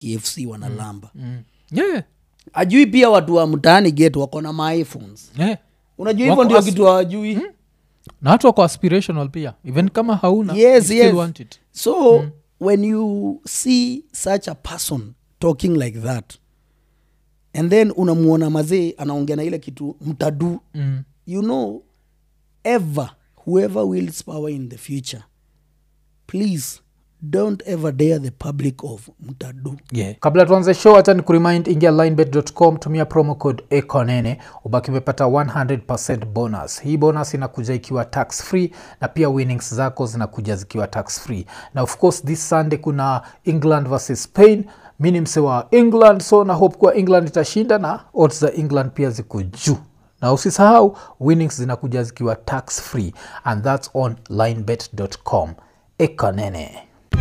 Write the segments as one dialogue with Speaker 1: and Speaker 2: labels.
Speaker 1: kfc wanalamba
Speaker 2: mm. yeah,
Speaker 1: ajui pia watu wa mtaani get wako na maiphones
Speaker 2: yeah.
Speaker 1: unajua
Speaker 2: Wako
Speaker 1: hivyo ndio
Speaker 2: as-
Speaker 1: kitu hawajui
Speaker 2: na watu wako aspirational pia even kama hauna
Speaker 1: Yes,
Speaker 2: you still
Speaker 1: yes.
Speaker 2: want it
Speaker 1: so when you see such a person talking like that and then unamwona mazee anaongea na ile kitu mtadu
Speaker 2: mm.
Speaker 1: you know ever whoever wills power in the future please don't ever dare the public of mtadu
Speaker 2: yeah. kabla tuanze show hacha ni kurimind ingia linebet.com tumia promo code econene ubaki umepata 100 bonus hii bonus inakuja ikiwa tax free na pia winnings zako zinakuja zikiwa tax free na of course this sunday kuna england versus spain mi ni mse wa england so na hope kuwa england itashinda na odds za england pia ziko juu na usisahau winnings zinakuja zikiwa tax free and thats on linebet.com ekonene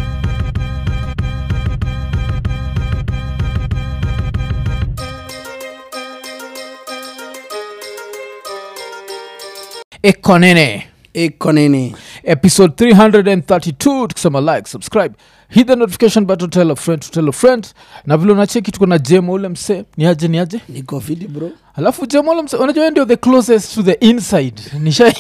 Speaker 2: ekonene
Speaker 1: ekonene
Speaker 2: episode 332 tukisema like subscribe hit the notification button tell a friend to tell a friend na vile unacheki tuko na jemo ule mse niaje niaje
Speaker 1: niko fiti bro
Speaker 2: alafu jemo ule mse unajua wewe ndio the closest to the inside nisha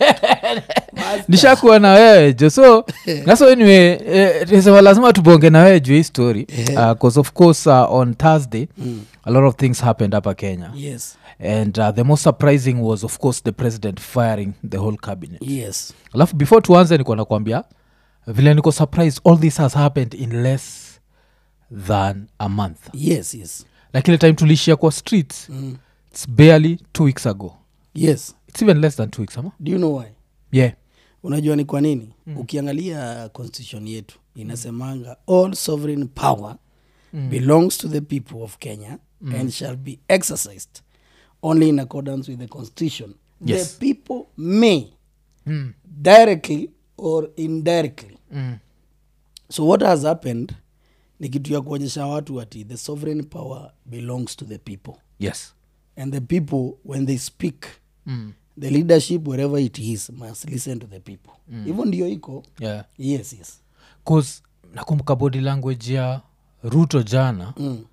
Speaker 2: nishakuwa na wewe jo so naso anyway eh, nisema lazima tubonge na wewe juu hii story because of course uh, on thursday a lot of things happened hapa kenya
Speaker 1: yes
Speaker 2: and uh, the most surprising was of course the president firing the whole cabinet
Speaker 1: yes
Speaker 2: alafu before tuanze niko nakwambia vile niko surprised all this has happened in less than a month
Speaker 1: yes yes
Speaker 2: like ile time tulishia kwa streets
Speaker 1: mm.
Speaker 2: its barely two weeks ago
Speaker 1: yes
Speaker 2: its even less than two weeks ama
Speaker 1: do you know why
Speaker 2: yeah
Speaker 1: unajua ni kwa nini mm. ukiangalia constitution yetu inasemanga all sovereign power mm. belongs to the people of kenya mm. and shall be exercised only in accordance with the constitution
Speaker 2: Yes.
Speaker 1: the people may
Speaker 2: mm.
Speaker 1: directly or indirectly
Speaker 2: Mm.
Speaker 1: so what has happened ni kitu ya kuonyesha watu ati the sovereign power belongs to the people
Speaker 2: yes
Speaker 1: and the people when they speak
Speaker 2: mm.
Speaker 1: the leadership wherever it is must listen to the people hivyo ndio iko
Speaker 2: yeah
Speaker 1: yes yes
Speaker 2: cause nakumbuka body language ya ruto jana
Speaker 1: mm.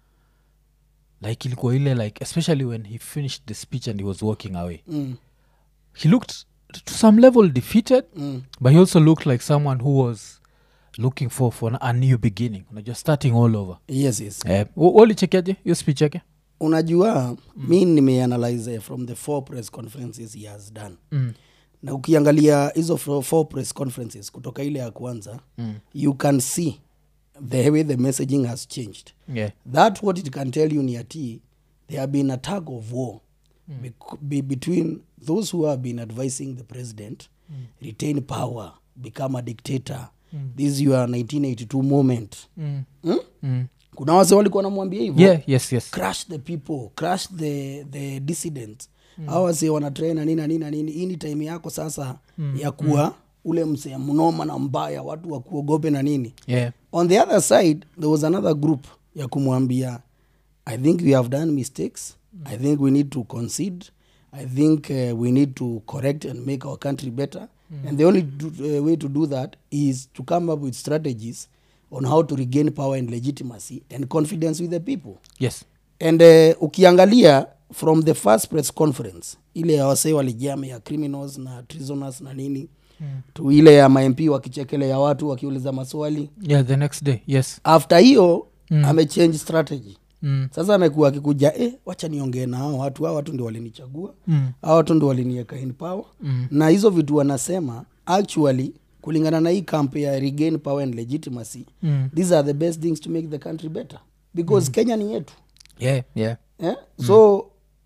Speaker 2: like ilikuwa ile like especially when he finished the speech and he was walking away
Speaker 1: Mm.
Speaker 2: he looked to some level defeated
Speaker 1: Mm.
Speaker 2: but he also looked like someone who was looking for for a new beginning unajua starting all over
Speaker 1: yes yes
Speaker 2: eh, walichekiaje hiyo speech yake
Speaker 1: unajua mm. mi nimeanalyze from the four press conferences he has done
Speaker 2: mm.
Speaker 1: na ukiangalia hizo fo- four press conferences kutoka ile ya kwanza
Speaker 2: Mm.
Speaker 1: you can see the way the messaging has changed
Speaker 2: yeah.
Speaker 1: that what it can tell you ni ati there have been a tug of war mm. be, between those who have been advising the president mm. retain power become a dictator mm. this your 1982 moment
Speaker 2: Mm.
Speaker 1: hmm?
Speaker 2: Mm.
Speaker 1: kuna wase walikuwa namwambia hivyo
Speaker 2: yeah yes yes
Speaker 1: crush the people crush the, the dissidents mm. au wase wanatrain na nini na nini na nini hii ni time yako sasa mm. ya kuwa mm. ule msee mnoma na mbaya watu wakuogope na nini
Speaker 2: yeah
Speaker 1: on the other side there was another group ya kumwambia i think we have done mistakes mm. i think we need to concede i think uh, we need to correct and make our country better mm. and the only do, uh, way to do that is to come up with strategies on how to regain power and legitimacy and confidence with the people
Speaker 2: yes
Speaker 1: and uh, ukiangalia from the first press conference ile ya wasee walijame ya criminals na treasoners na nini mm. tu ile ya mamp wakichekelea watu wakiuliza maswali
Speaker 2: yeah the next day yes
Speaker 1: after hiyo mm. amechange strategy
Speaker 2: mm.
Speaker 1: sasa amekuwa akikuja eh, wacha niongee na hao watu hao watu ndio walinichagua
Speaker 2: Mm.
Speaker 1: hao watu ndio walinieka in power
Speaker 2: Mm.
Speaker 1: na hizo vitu wanasema actually kulingana na hii camp ya regain power and legitimacy
Speaker 2: Mm.
Speaker 1: these are the best things to make the country better because mm. kenya ni yetu
Speaker 2: yeah yeah
Speaker 1: eh? so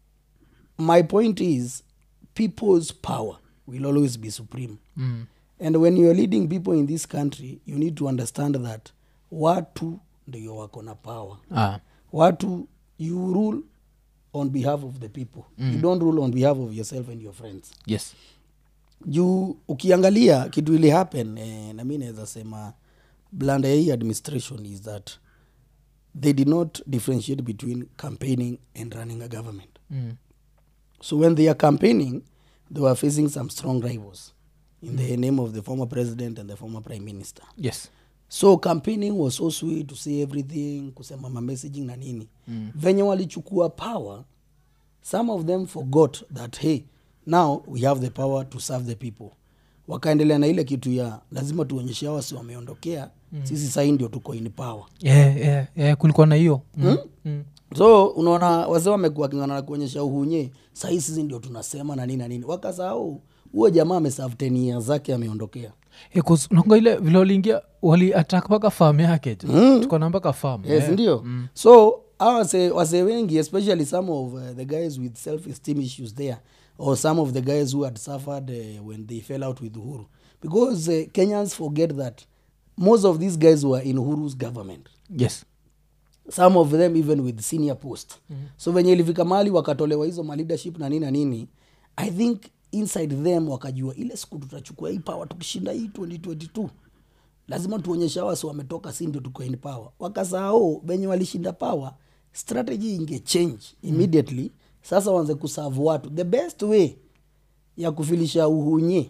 Speaker 1: my point is people's power will always be supreme
Speaker 2: mm.
Speaker 1: and when you're leading people in this country you need to understand that watu ndio wako na power
Speaker 2: ah.
Speaker 1: watu you rule on behalf of the people mm. you don't rule on behalf of yourself and your friends
Speaker 2: yes
Speaker 1: juu ukiangalia kitu ili happen eh, na mi naweza sema blanda ya hii administration is that they did not differentiate between campaigning and running a government
Speaker 2: mm.
Speaker 1: so when they are campaigning they were facing some strong rivals in the name of the former president and the former prime minister
Speaker 2: yes
Speaker 1: so campaigning was so sweet to say everything kusema ma messaging na nini mm. venye walichukua power some of them forgot that hey now we have the power to serve the people wakaendelea na ile kitu ya lazima tuonyeshe hawa si wameondokea mm. sisi sahii ndio tuko in power
Speaker 2: yeah, yeah, yeah, kulikuwa na hiyo mm. mm.
Speaker 1: so unaona wazee wamekuwa kingana na kuonyesha uhunye sahii sisi ndio tunasema na nini na nini wakasahau huo jamaa ameserve 10 years zake ameondokea
Speaker 2: nanga ile vile waliingia waliatak mpaka fam yake mm. tukona mpaka fam
Speaker 1: yes ndio so hawa wase- wasee wengi especially some of uh, the guys with self esteem issues there or some of the guys who had suffered uh, when they fell out with uhuru because uh, kenyans forget that most of these guys were in uhuru's government
Speaker 2: yes
Speaker 1: some of them even with senior post mm-hmm. so venye ilifika mali wakatolewa hizo ma leadership na nini na nini i think inside them wakajua ile siku tutachukua hii power tukishinda hii 2022 lazima tuonyeshe hawa si wametoka si ndio tuko in power wakasahau venye walishinda power strategy inge change immediately sasa waanze kusavu watu the best way ya kufilisha uhunye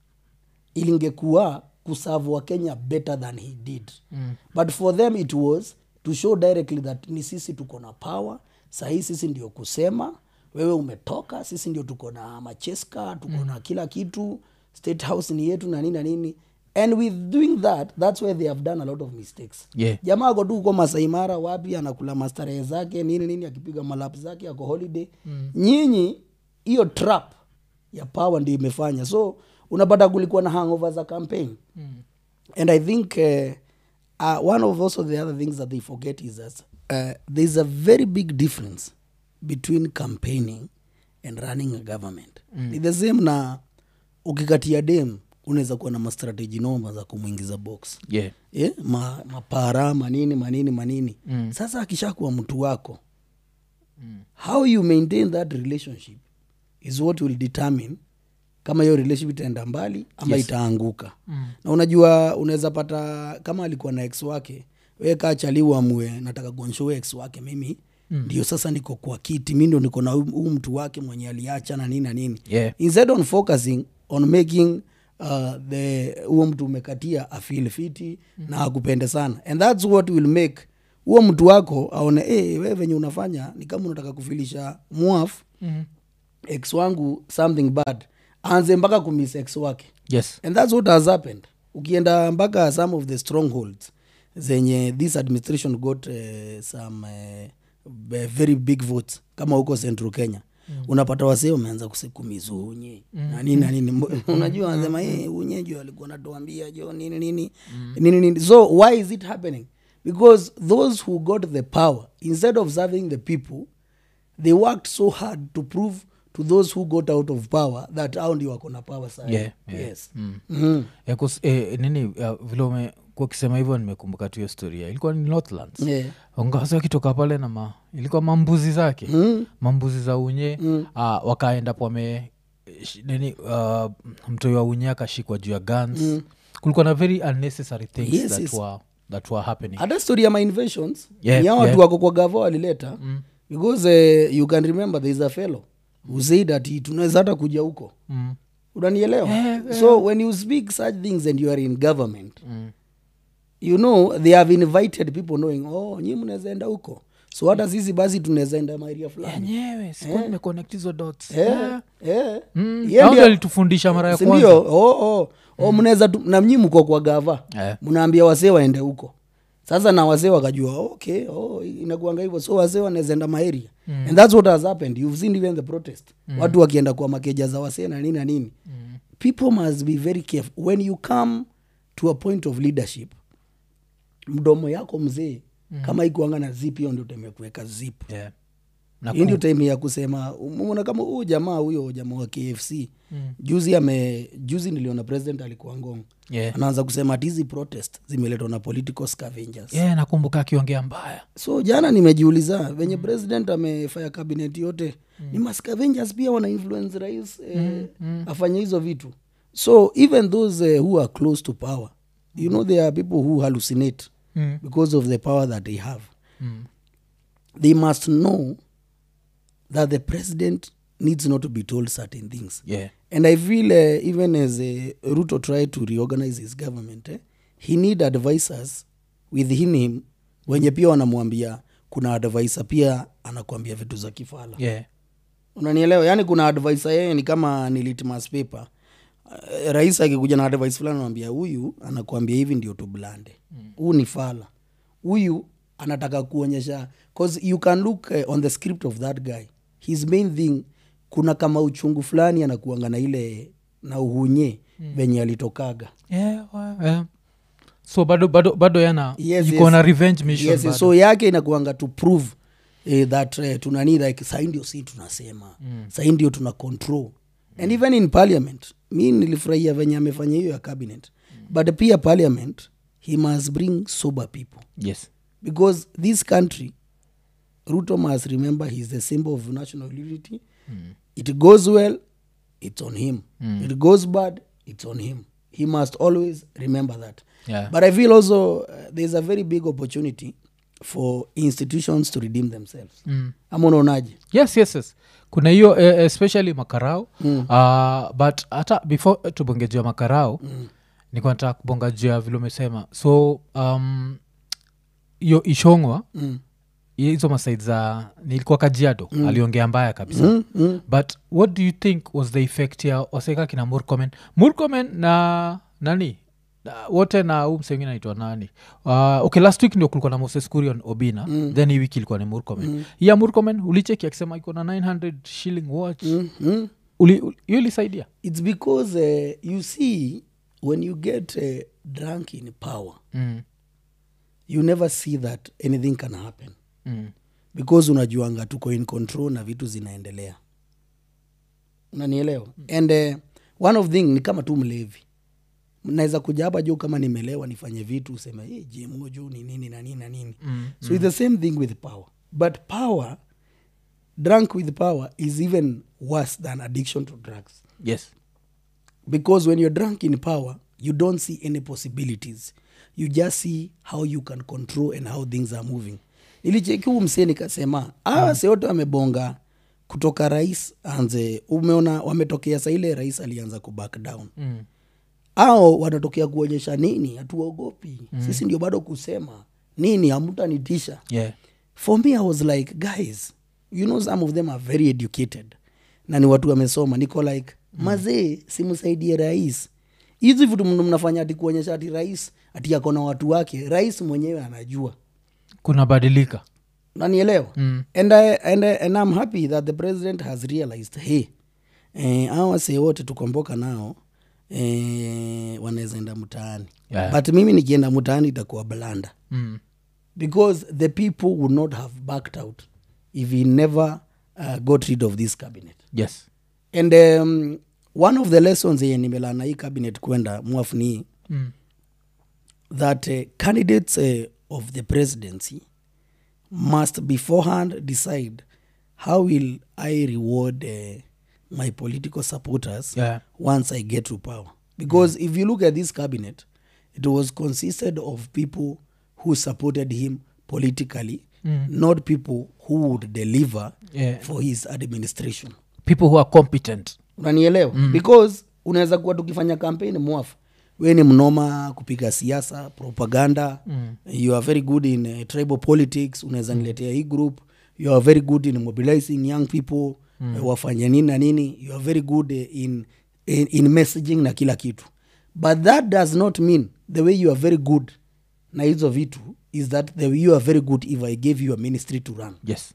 Speaker 1: ilingekuwa kusavu wa kenya better than he did mm. but for them it was to show directly that ni sisi tuko na power sahii sisi ndio kusema wewe umetoka sisi ndio tuko na macheska tuko mm. na kila kitu state house ni yetu na nini na nini and with doing that that's where they have done a lot of mistakes
Speaker 2: Yeah.
Speaker 1: jamaa ako tu uko masaimara wapi anakula mastarehe zake nini nini akipiga malap zake ako holiday mm. nyinyi hiyo trap ya power ndio imefanya so unapata kulikuwa na hangover za campaign mm. and i think uh, uh, one of also the other things that they forget is that uh, there's a very big difference between campaigning and running a government mm. ni the same na ukikatia dem unaweza kuwa na mastrateji noma za kumwingiza box
Speaker 2: yeah.
Speaker 1: yeah, ma, mapara manini manini manini mm. sasa akishakuwa mtu wako mm. how you maintain that relationship is what will determine kama hiyo relationship itaenda mbali ama yes. itaanguka mm. na unajua unaweza pata kama alikuwa na ex wake we kaa chali uamue nataka kuonshowe ex wake mimi mm. ndio sasa niko kwa kiti mi ndio niko na huu huu mtu wake mwenye aliacha na nini na nini
Speaker 2: Yeah.
Speaker 1: instead on focusing on making uh, the huo mtu umekatia afil fiti mm. na akupende sana and thats what will make huo mtu wako aone hey, we venye unafanya ni kama unataka kufilisha mwaf
Speaker 2: mm.
Speaker 1: ex wangu something bad aanze mpaka kumis ex wake
Speaker 2: yes
Speaker 1: and thats what has happened ukienda mpaka some of the strongholds zenye this administration got uh, some uh, b- very big votes kama huko central kenya mm. unapata wasee wameanza kuse- kumizu unye mm. na nini na nini Mbo- unajua wanasema hey, unye jo alikuwa natuambia jo nini nini mm. nini nini so why is it happening because those who got the power instead of serving the people they worked so hard to prove to those who got out of power that au ndio wako na power sana
Speaker 2: Yeah, yeah.
Speaker 1: yes
Speaker 2: Mm.
Speaker 1: mm.
Speaker 2: Eh, kus- eh, nini uh, vile umekuwa ukisema hivyo nimekumbuka tu hiyo storia ilikuwa ni northlands
Speaker 1: yeah.
Speaker 2: ngawasi wakitoka pale na ma, ilikuwa mambuzi zake
Speaker 1: Mm.
Speaker 2: mambuzi za unye mm. uh, wakaenda pome sh- nini uh, mtoi wa unye akashikwa juu ya guns mm. kulikuwa na very unnecessary things
Speaker 1: Yes,
Speaker 2: that,
Speaker 1: yes.
Speaker 2: were, that were happening
Speaker 1: hata story ya my inventions
Speaker 2: Yeah,
Speaker 1: ni hao watu
Speaker 2: yeah.
Speaker 1: wako kwa gavo walileta mm. because uh, you can remember there is a fellow who said that tunaweza hata kuja huko
Speaker 2: mm.
Speaker 1: unanielewa
Speaker 2: Yeah,
Speaker 1: so when you speak such things and you are in government mm. you know they have invited people knowing oh nyi mnaweza enda huko so hata sisi basi tunaweza enda maeria fulani
Speaker 2: enyewe sikuwa nimeconnect hizo dots
Speaker 1: Eh,
Speaker 2: Yeah.
Speaker 1: eh.
Speaker 2: Mm,
Speaker 1: Yeye
Speaker 2: hao
Speaker 1: ndio-
Speaker 2: ndio alitufundisha mara ya
Speaker 1: Si
Speaker 2: kwanza
Speaker 1: ndio? oh, oh. oh, mnaweza tu- na mnyi mko kwa gava
Speaker 2: Eh.
Speaker 1: mnaambia wasee waende huko sasa na wasee wakajua okay oh, inakuanga hivyo so wasee wanaweza enda maeria mm. and that's what has happened you've seen even the protest mm. watu wakienda kwa makeja za wasee na nini na nini mm. people must be very careful when you come to a point of leadership mdomo yako mzee mm. kama ikuanga na zip hiyo ndio temekuweka zip
Speaker 2: yeah. na
Speaker 1: hii ndio time ya kusema umeona kama huyu jamaa huyo jamaa wa kfc mm. juzi ame juzi niliona president alikuwa ngong
Speaker 2: yeah.
Speaker 1: anaanza kusema ati hizi protest zimeletwa na political scavengers
Speaker 2: yeah, nakumbuka akiongea mbaya
Speaker 1: so jana nimejiuliza venye mm. president amefanya kabinet yote mm. ni mascavengers pia wana influence rais eh, mm. Mm. afanye hizo vitu so even those eh, who are close to power you know there are people who hallucinate
Speaker 2: mm.
Speaker 1: because of the power that they have
Speaker 2: Mm.
Speaker 1: they must know that the president needs not to be told certain things
Speaker 2: yeah.
Speaker 1: and i feel uh, even as uh, ruto tried to reorganize his government eh, he need advisors within him wenye pia wanamwambia kuna advisor pia anakuambia vitu za kifala
Speaker 2: yeah.
Speaker 1: unanielewa yaani kuna advisor yeye ni kama ni litmus paper uh, rais akikuja na advice fulani anamwambia huyu anakuambia hivi ndio tublande huu ni fala huyu anataka kuonyesha cause you can look uh, on the script of that guy his main thing kuna kama uchungu fulani anakuanga na ile na uhunye mm. venye alitokaga
Speaker 2: Yeah, wa- yeah. so bado bado bado yana
Speaker 1: Yes,
Speaker 2: yuko
Speaker 1: yes.
Speaker 2: na revenge mission
Speaker 1: yes,
Speaker 2: bado.
Speaker 1: so yake inakuanga to prove eh, that eh, tunani like sai ndio si tunasema mm. sai ndio tuna control mm. and even in parliament mi nilifurahia venye amefanya hiyo ya cabinet mm. but pia parliament he must bring sober people
Speaker 2: yes
Speaker 1: because this country ruto must remember he's the symbol of national unity mm. it goes well it's on him mm. it goes bad it's on him he must always remember that
Speaker 2: Yeah.
Speaker 1: but i feel also uh, there's a very big opportunity for institutions to redeem themselves
Speaker 2: mm.
Speaker 1: ama unaonaje
Speaker 2: yes yes yes kuna hiyo eh, especially makarao mm. uh, but hata before tubongejua makarao mm. nikuwa nataka kubonga juu ya vile umesema so um, hiyo ishongwa
Speaker 1: mm.
Speaker 2: hizo masaid za nilikuwa kajiado mm. aliongea mbaya kabisa
Speaker 1: Mm, mm.
Speaker 2: but what do you think was the effect ya waseka kina murkomen murkomen na nani na- wote na huu msengine naitwa nani uh, okay last week ndio kulikuwa na moses kurion obina mm. then hii wiki ilikuwa ni murkomen mm. ya murkomen ulicheki akisema iko na 900 shilling watch
Speaker 1: Mm, mm.
Speaker 2: Uli- uli- hiyo ilisaidia
Speaker 1: it's because uh, you see when you get uh, drunk in power
Speaker 2: mm.
Speaker 1: you never see that anything can happen
Speaker 2: Mm.
Speaker 1: because unajuanga tuko in control na vitu zinaendelea unanielewa mm. and uh, one of thing ni kama tu mlevi naweza kuja hapa juu kama nimelewa nifanye vitu useme hey, jmo juu ni nini na nini na nini
Speaker 2: Mm.
Speaker 1: so it's the same thing with power but power drunk with power is even worse than addiction to drugs
Speaker 2: yes
Speaker 1: because when you're drunk in power you don't see any possibilities you just see how you can control and how things are moving nilicheki huu msee nikasema awa mm. wote wamebonga kutoka rais anze umeona wametokea sa ile rais alianza ku back down
Speaker 2: mm.
Speaker 1: ao wanatokea kuonyesha nini hatuogopi mm. sisi ndio bado kusema nini hamtanitisha
Speaker 2: yeah
Speaker 1: for me i was like guys you know some of them are very educated na ni watu wamesoma niko like mm. mazee simsaidie rais hizi vitu mna- mnafanya ati kuonyesha ati rais ati ako na watu wake rais mwenyewe anajua
Speaker 2: kuna badilika
Speaker 1: nanielewa
Speaker 2: Mm.
Speaker 1: and, I, and, I, and i'm happy that the president has realized hey eh, awa wasee wote tukomboka nao eh, wanaweza enda mtaani
Speaker 2: Yeah.
Speaker 1: but mimi nikienda mtaani itakuwa blanda
Speaker 2: mm.
Speaker 1: because the people would not have backed out if he never uh, got rid of this cabinet
Speaker 2: yes
Speaker 1: and um, one of the lessons yenye nimelana hii cabinet kwenda mwafu ni hii,
Speaker 2: mm.
Speaker 1: that uh, candidates uh, of the presidency must beforehand decide how will i reward uh, my political supporters
Speaker 2: yeah
Speaker 1: once I get to power. Because if you look at this cabinet, it was consisted of people who supported him politically, not people who would deliver
Speaker 2: Yeah.
Speaker 1: for his administration.
Speaker 2: people who are competent
Speaker 1: Unanielewa? Because unaweza kuwa tukifanya kampeni mwafu we ni mnoma kupiga siasa propaganda mm. you are very good in uh, tribal politics unaweza niletea hii group you are very good in mobilizing young people mm. uh, wafanye nini na nini you are very good uh, in, in, in messaging na kila kitu but that does not mean the way you are very good na hizo vitu is that the way you are very good if i gave you a ministry to run
Speaker 2: yes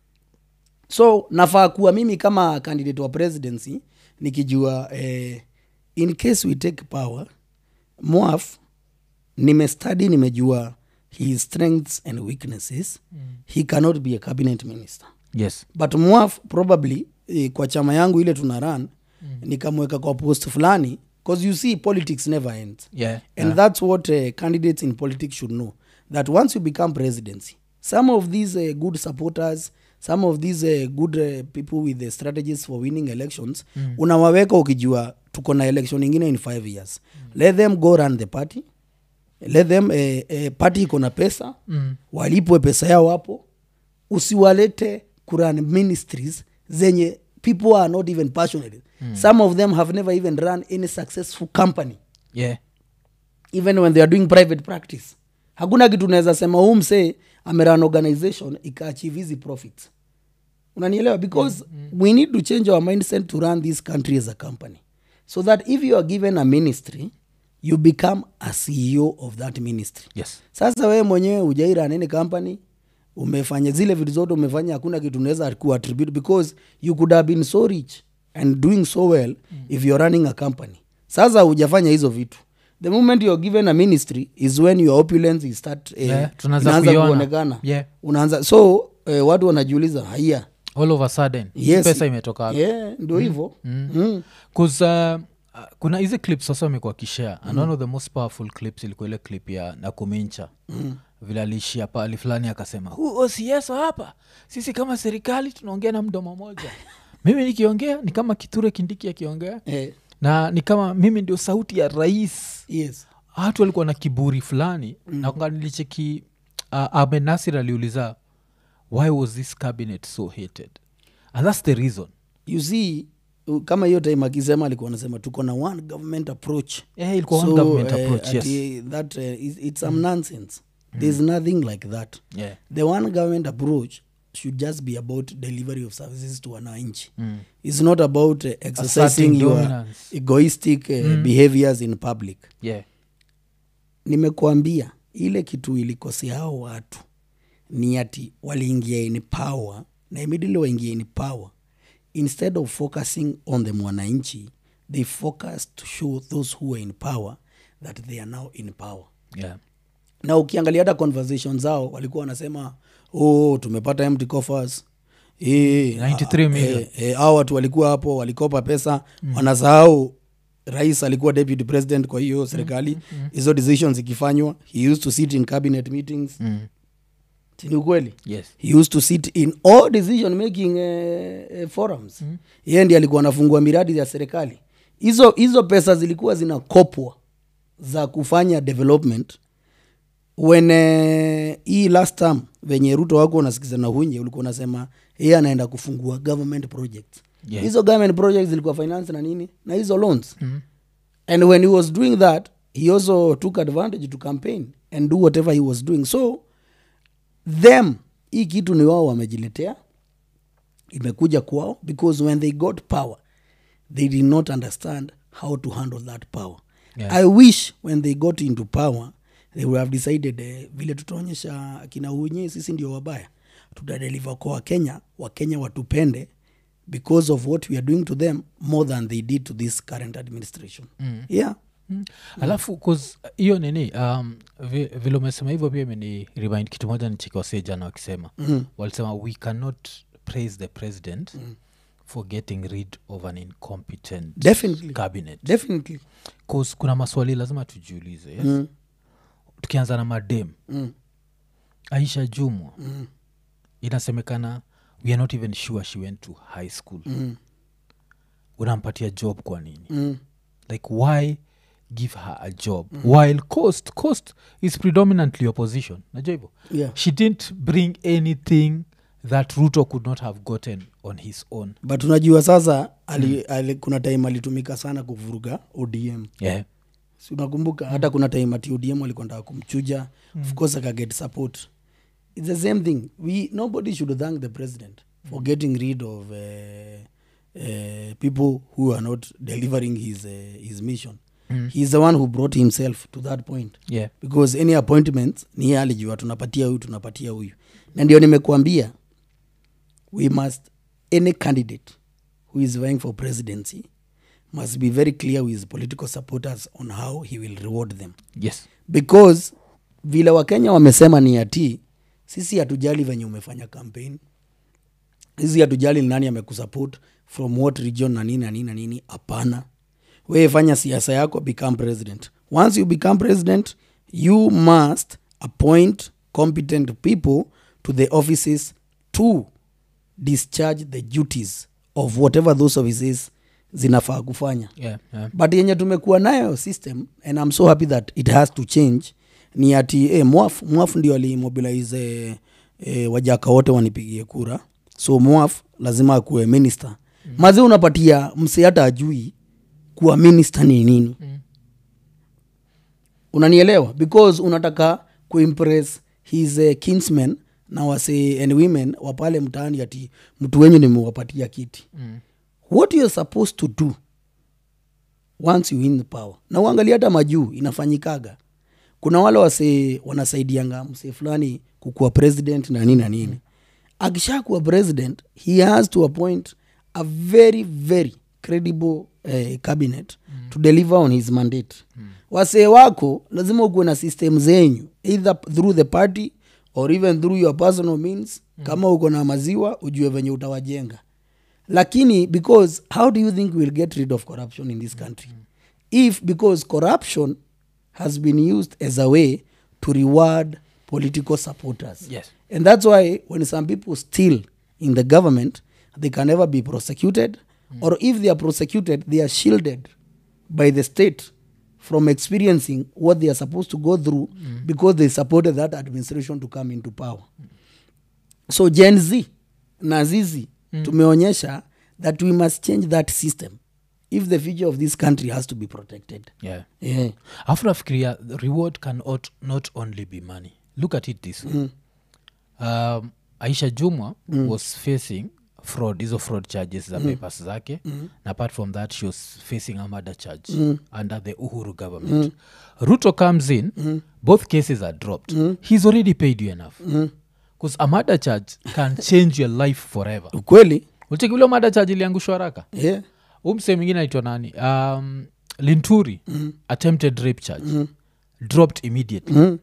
Speaker 1: so nafaa kuwa mimi kama candidate wa presidency nikijua eh, in case we take power mwaf nimestudy nimejua his strengths and weaknesses mm. he cannot be a cabinet minister
Speaker 2: yes
Speaker 1: but mwaf probably eh, kwa chama yangu ile tuna run mm. nikamweka kwa post fulani because you see politics never ends
Speaker 2: yeah
Speaker 1: and that's what uh, candidates in politics should know that once you become presidency some of these uh, good supporters some of these uh, good uh, people with the strategies for winning elections mm. unawaweka ukijua tuko na election ingine in five years mm. let them go run the party let them uh, uh, party iko na pesa
Speaker 2: Mm.
Speaker 1: walipwe pesa yao hapo usiwalete kuran ministries zenye people are not even passionate mm. some of them have never even run any successful company
Speaker 2: yeah
Speaker 1: even when they are doing private practice hakuna kitu unaweza sema huu msee ameran organization ikaachieve hizi profits unanielewa because mm, we need to change our mindset to run this country as a company so that if you are given a ministry you become a ceo of that ministry
Speaker 2: yes
Speaker 1: sasa wewe mwenyewe ujaira nini company umefanya zile vitu zote umefanya hakuna kitu unaweza kuattribute because you could have been so rich and doing so well mm. if you're running a company sasa hujafanya hizo vitu the moment you're given a ministry is when your opulence is start eh,
Speaker 2: Yeah, tunaanza
Speaker 1: inaanza
Speaker 2: kuiona.
Speaker 1: kuonekana
Speaker 2: Yeah.
Speaker 1: unaanza so eh, watu wanajiuliza haya
Speaker 2: all of a sudden hii
Speaker 1: Yes.
Speaker 2: pesa imetoka wapi?
Speaker 1: yeah, ndio hivyo mm. mm.
Speaker 2: 'Cause, uh, uh, kuna hizi clips sasa amekuwa kishare and one of the most powerful clips ilikuwa ile clip ya nakumincha mm. vile aliishia pali fulani akasema "Huu OCS wa hapa sisi kama serikali tunaongea na mdomo moja mimi nikiongea ni kama kiture kindiki akiongea
Speaker 1: eh,
Speaker 2: na ni kama mimi ndio sauti ya rais
Speaker 1: yes
Speaker 2: watu walikuwa na kiburi fulani mm. na nilicheki uh, Ahmed Nasir aliuliza why was this cabinet so hated and that's the reason
Speaker 1: you see u- kama hiyo time akisema alikuwa anasema tuko na one government approach
Speaker 2: yeah, ilikuwa one government
Speaker 1: eh,
Speaker 2: approach yes
Speaker 1: ati that uh, is, it's some nonsense there's nothing like that
Speaker 2: yeah.
Speaker 1: the one government approach should just be about delivery of services to wananchi mm. it's not about uh, exercising
Speaker 2: Asserting
Speaker 1: your
Speaker 2: dominance.
Speaker 1: egoistic uh, behaviors in public
Speaker 2: yeah.
Speaker 1: nimekuambia ile kitu ilikosea hao watu ni ati waliingia in power na immediately waingia in power instead of focusing on the mwananchi they focus to show those who are in power that they are now in power
Speaker 2: Yeah.
Speaker 1: na ukiangalia hata conversation zao walikuwa wanasema oh, tumepata empty coffers Eh,
Speaker 2: 93
Speaker 1: ah,
Speaker 2: million.
Speaker 1: eh, eh, hao watu walikuwa hapo walikopa pesa mm. wanasahau rais alikuwa deputy president kwa hiyo serikali hizo decisions ikifanywa he used to sit in cabinet meetings
Speaker 2: Mm.
Speaker 1: Si ni ukweli
Speaker 2: yes
Speaker 1: he used to sit in all decision making uh, uh, forums mm. yeye ndi alikuwa anafungua miradi ya serikali hizo hizo pesa zilikuwa zinakopwa za kufanya development when uh, hii last term venye ruto wako unasikiza na hunye ulikuwa unasema yeye anaenda kufungua government projects
Speaker 2: Yeah.
Speaker 1: hizo government projects zilikuwa finance na nini na hizo loans mm. and when he was doing that he also took advantage to campaign and do whatever he was doing so them hii kitu ni wao wamejiletea imekuja kwao because when they got power they did not understand how to handle that power
Speaker 2: Yeah.
Speaker 1: i wish when they got into power they would have decided eh, vile tutaonyesha akina unye sisi ndio wabaya tutadeliver kwa wakenya wakenya watupende because of what we are doing to them more than they did to this current administration mm. yeah
Speaker 2: Mm. alafu 'cause hiyo nini um, vi- vile umesema hivyo pia imeni remind kitu moja nichikiwasee jana wakisema mm. walisema we cannot praise the president mm. for getting rid of an incompetent
Speaker 1: Definitely.
Speaker 2: cabinet
Speaker 1: definitely
Speaker 2: 'Cause kuna maswali lazima tujiulize yes? mm. tukianza na madem
Speaker 1: mm.
Speaker 2: aisha jumwa mm. inasemekana we are not even sure she went to high school
Speaker 1: Mm.
Speaker 2: unampatia job kwa nini
Speaker 1: Mm.
Speaker 2: like why give her a job mm. while coast coast is predominantly opposition najua hivyo
Speaker 1: yeah
Speaker 2: she didn't bring anything that ruto could not have gotten on his own
Speaker 1: but unajua sasa ali, ali, kuna time alitumika sana kuvuruga odm
Speaker 2: yeah.
Speaker 1: si unakumbuka hata kuna time ati odm alikwenda kumchuja mm. of course akaget support its the same thing we nobody should thank the president for getting rid of uh, uh, people who are not delivering his, uh, his mission mm. he's the one who brought himself to that point
Speaker 2: Yeah.
Speaker 1: because any appointment ni yeye alijua tunapatia huyu tunapatia huyu na ndio nimekuambia we must any candidate who is vying for presidency must be very clear with his political supporters on how he will reward them
Speaker 2: yes
Speaker 1: because vile wakenya wamesema ni ati sisi hatujali venye umefanya campaign sisi hatujali ni nani amekusupport from what region na nini na nini na nini hapana wewe fanya siasa yako become president once you become president you must appoint competent people to the offices to discharge the duties of whatever those offices zinafaa kufanya
Speaker 2: yeah, yeah.
Speaker 1: but yenye tumekuwa nayo system and i'm so happy that it has to change ni ati eh, mwaf mwaf ndio alimobilize eh, eh, wajaka wote wanipigie kura so mwaf lazima akuwe minister mm. mazi unapatia mse hata ajui kuwa minister ni nini
Speaker 2: Mm.
Speaker 1: unanielewa because unataka kuimpress his uh, kinsmen na wase and women wa pale mtaani ati mtu wenyu nimewapatia kiti
Speaker 2: Mm.
Speaker 1: what you're supposed to do once you win the power na uangalia hata majuu inafanyikaga kuna wale wase wanasaidianga msee fulani kukuwa president na nini na nini akishakuwa president he has to appoint a very very credible eh, cabinet mm. to deliver on his mandate mm. wasee wako lazima ukuwe na system zenyu either through the party or even through your personal means mm. kama uko na maziwa ujue venye utawajenga lakini because how do you think we'll get rid of corruption in this country if because corruption has been used as a way to reward political supporters
Speaker 2: Yes.
Speaker 1: and that's why when some people steal in the government they can never be prosecuted or if they are prosecuted they are shielded by the state from experiencing what they are supposed to go through because they supported that administration to come into power so gen z na zizi mm. tumeonyesha that we must change that system if the future of this country has to be protected
Speaker 2: yeah.
Speaker 1: yeah.
Speaker 2: afu nafikiria the reward can not, not only be money look at it this way mm. um, aisha jumwa mm. was facing fraud hizo fraud charges za mm. papers zake mm. na apart from that she was facing a murder charge mm. under the uhuru government mm. ruto comes in mm. both cases are dropped mm. he's already paid you enough because a murder charge can change your life forever
Speaker 1: ukweli
Speaker 2: ulikivile murder charge iliangushwa haraka
Speaker 1: yeah.
Speaker 2: umse mwingine aitwa nani um, linturi attempted rape charge dropped immediately
Speaker 1: mm.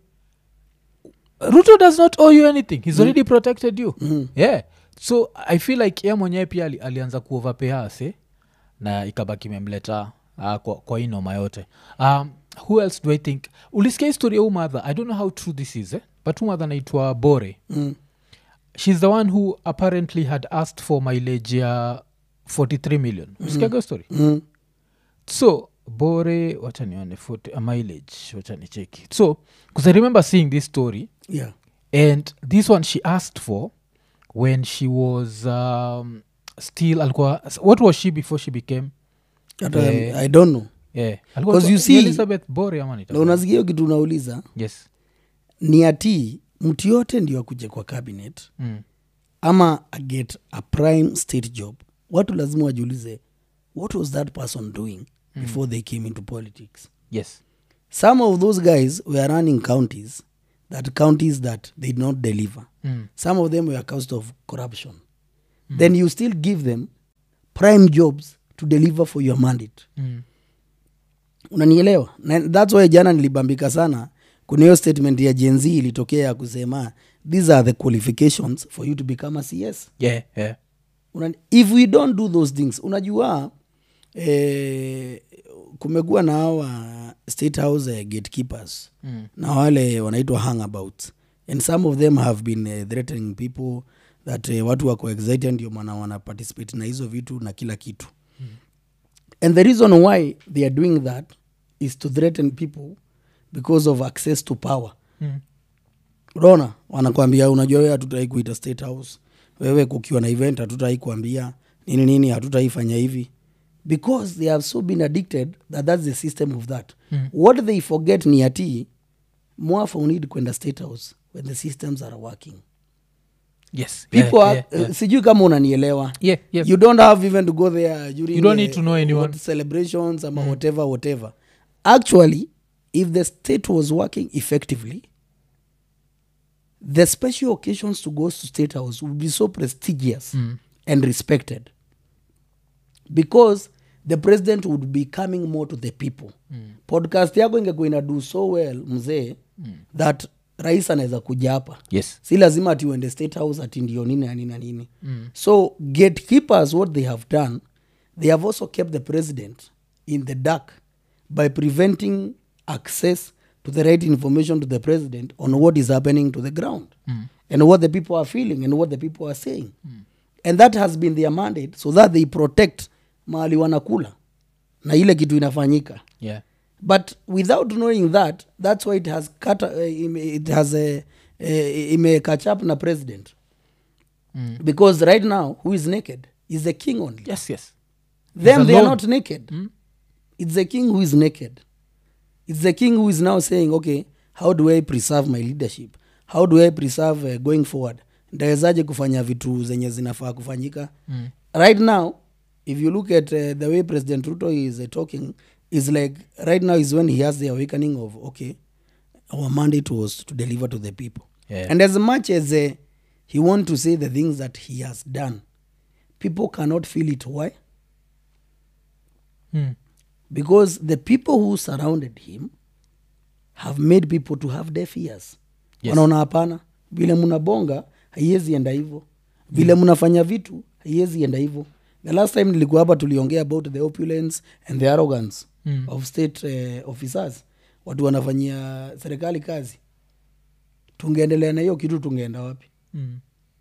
Speaker 2: ruto does not owe you anything he's already protected you yeah so i feel like ye mwenyewe pia ali, alianza kuovapea ase na ikabaki imemleta uh, kwa, kwa hii noma yote um, who else do i think ulisikia historia huu mother i don't know how true this is eh? but huu mother anaitwa bore
Speaker 1: Mm.
Speaker 2: she's the one who apparently had asked for mileage ya 43 million usikiaga story
Speaker 1: Mm.
Speaker 2: so bore wacha nione 40 a mileage wacha nicheki so because i remember seeing this story
Speaker 1: yeah.
Speaker 2: and this one she asked for when she was um, still alikuwa what was she before she became
Speaker 1: Hata,
Speaker 2: Eh.
Speaker 1: i don't know
Speaker 2: yeah alikuwa
Speaker 1: 'Cause you
Speaker 2: ni
Speaker 1: see-
Speaker 2: elizabeth bore ama
Speaker 1: na
Speaker 2: nita
Speaker 1: unasikia hiyo kitu unauliza
Speaker 2: yes
Speaker 1: ni ati mtu yote ndio akuje kwa cabinet
Speaker 2: mm.
Speaker 1: ama aget a prime state job watu lazima wajiulize what was that person doing before they came into politics
Speaker 2: yes
Speaker 1: some of those guys were running counties that counties that they did not deliver
Speaker 2: mm.
Speaker 1: some of them were caused of corruption then you still give them prime jobs to deliver for your mandate
Speaker 2: Mm.
Speaker 1: unanielewa na thats why jana nilibambika sana kuna hiyo statement ya gen z ilitokea ya kusema these are the qualifications for you to become a cs
Speaker 2: yeah yeah
Speaker 1: Una, if we don't do those things unajua eh, kumekuwa na hawa state house eh, gatekeepers
Speaker 2: Mm.
Speaker 1: na wale wanaitwa hangabouts and some of them have been eh, threatening people that eh, watu wako excited ndio maana wana participate na hizo vitu na kila kitu mm. and the reason why they are doing that is to threaten people because of access to power
Speaker 2: Mm.
Speaker 1: unaona wanakwambia unajua wewe hatutai kuita state house wewe kukiwa na event hatutai kuambia nini nini hatutai fanya hivi because they have so been addicted that that's the system of that
Speaker 2: Mm.
Speaker 1: what they forget ni ati mwafa unid kwenda state house when the systems are working
Speaker 2: yes
Speaker 1: people
Speaker 2: yeah,
Speaker 1: are,
Speaker 2: yeah, yeah.
Speaker 1: uh, sijui kama unanielewa
Speaker 2: yeah, yeah.
Speaker 1: you don't have even to go there during
Speaker 2: You don't
Speaker 1: uh,
Speaker 2: need to know anyone.
Speaker 1: what celebrations ama whatever whatever actually if the state was working effectively the special occasions to go to state house would be so prestigious
Speaker 2: Mm.
Speaker 1: and respected because the president would be coming more to the people mm. podcast yako ingekuwa ina do so well mzee mm. that rais anaweza kuja hapa
Speaker 2: yes
Speaker 1: si lazima ati uende state house ati ndio nini na nini na nini mm. so gatekeepers what they have done they have also kept the president in the dark by preventing access to the right information to the president on what is happening to the ground mm. and what the people are feeling and what the people are saying mm. and that has been their mandate so that they protect mahali wanakula na ile kitu inafanyika
Speaker 2: yeah
Speaker 1: but without knowing that that's why it has cut, uh, ime- it has uh, uh, ime catch up na president
Speaker 2: Mm.
Speaker 1: because right now who is naked is the king only
Speaker 2: yes yes
Speaker 1: them
Speaker 2: He's
Speaker 1: they are
Speaker 2: alone.
Speaker 1: not naked it's the king who is naked it's the king who is now saying okay how do i preserve my leadership how do i preserve uh, going forward ndawezaje kufanya vitu zenye zinafaa kufanyika
Speaker 2: Mm.
Speaker 1: right now if you look at uh, the way president ruto is uh, talking is like right now is when he has the awakening of okay our mandate was to deliver to the people
Speaker 2: Yeah.
Speaker 1: and as much as uh, he want to say the things that he has done people cannot feel it why
Speaker 2: Mm.
Speaker 1: because the people who surrounded him have made people to have deaf ears
Speaker 2: Yes.
Speaker 1: wanaona hapana vile mnabonga haiwezi enda hivyo vile mnafanya vitu haiwezi enda hivyo the last time nilikuwa hapa tuliongea about the opulence and the arrogance
Speaker 2: Mm.
Speaker 1: of state uh, officers watu wanafanyia serikali kazi tungeendelea na hiyo kitu tungeenda wapi
Speaker 2: Mm.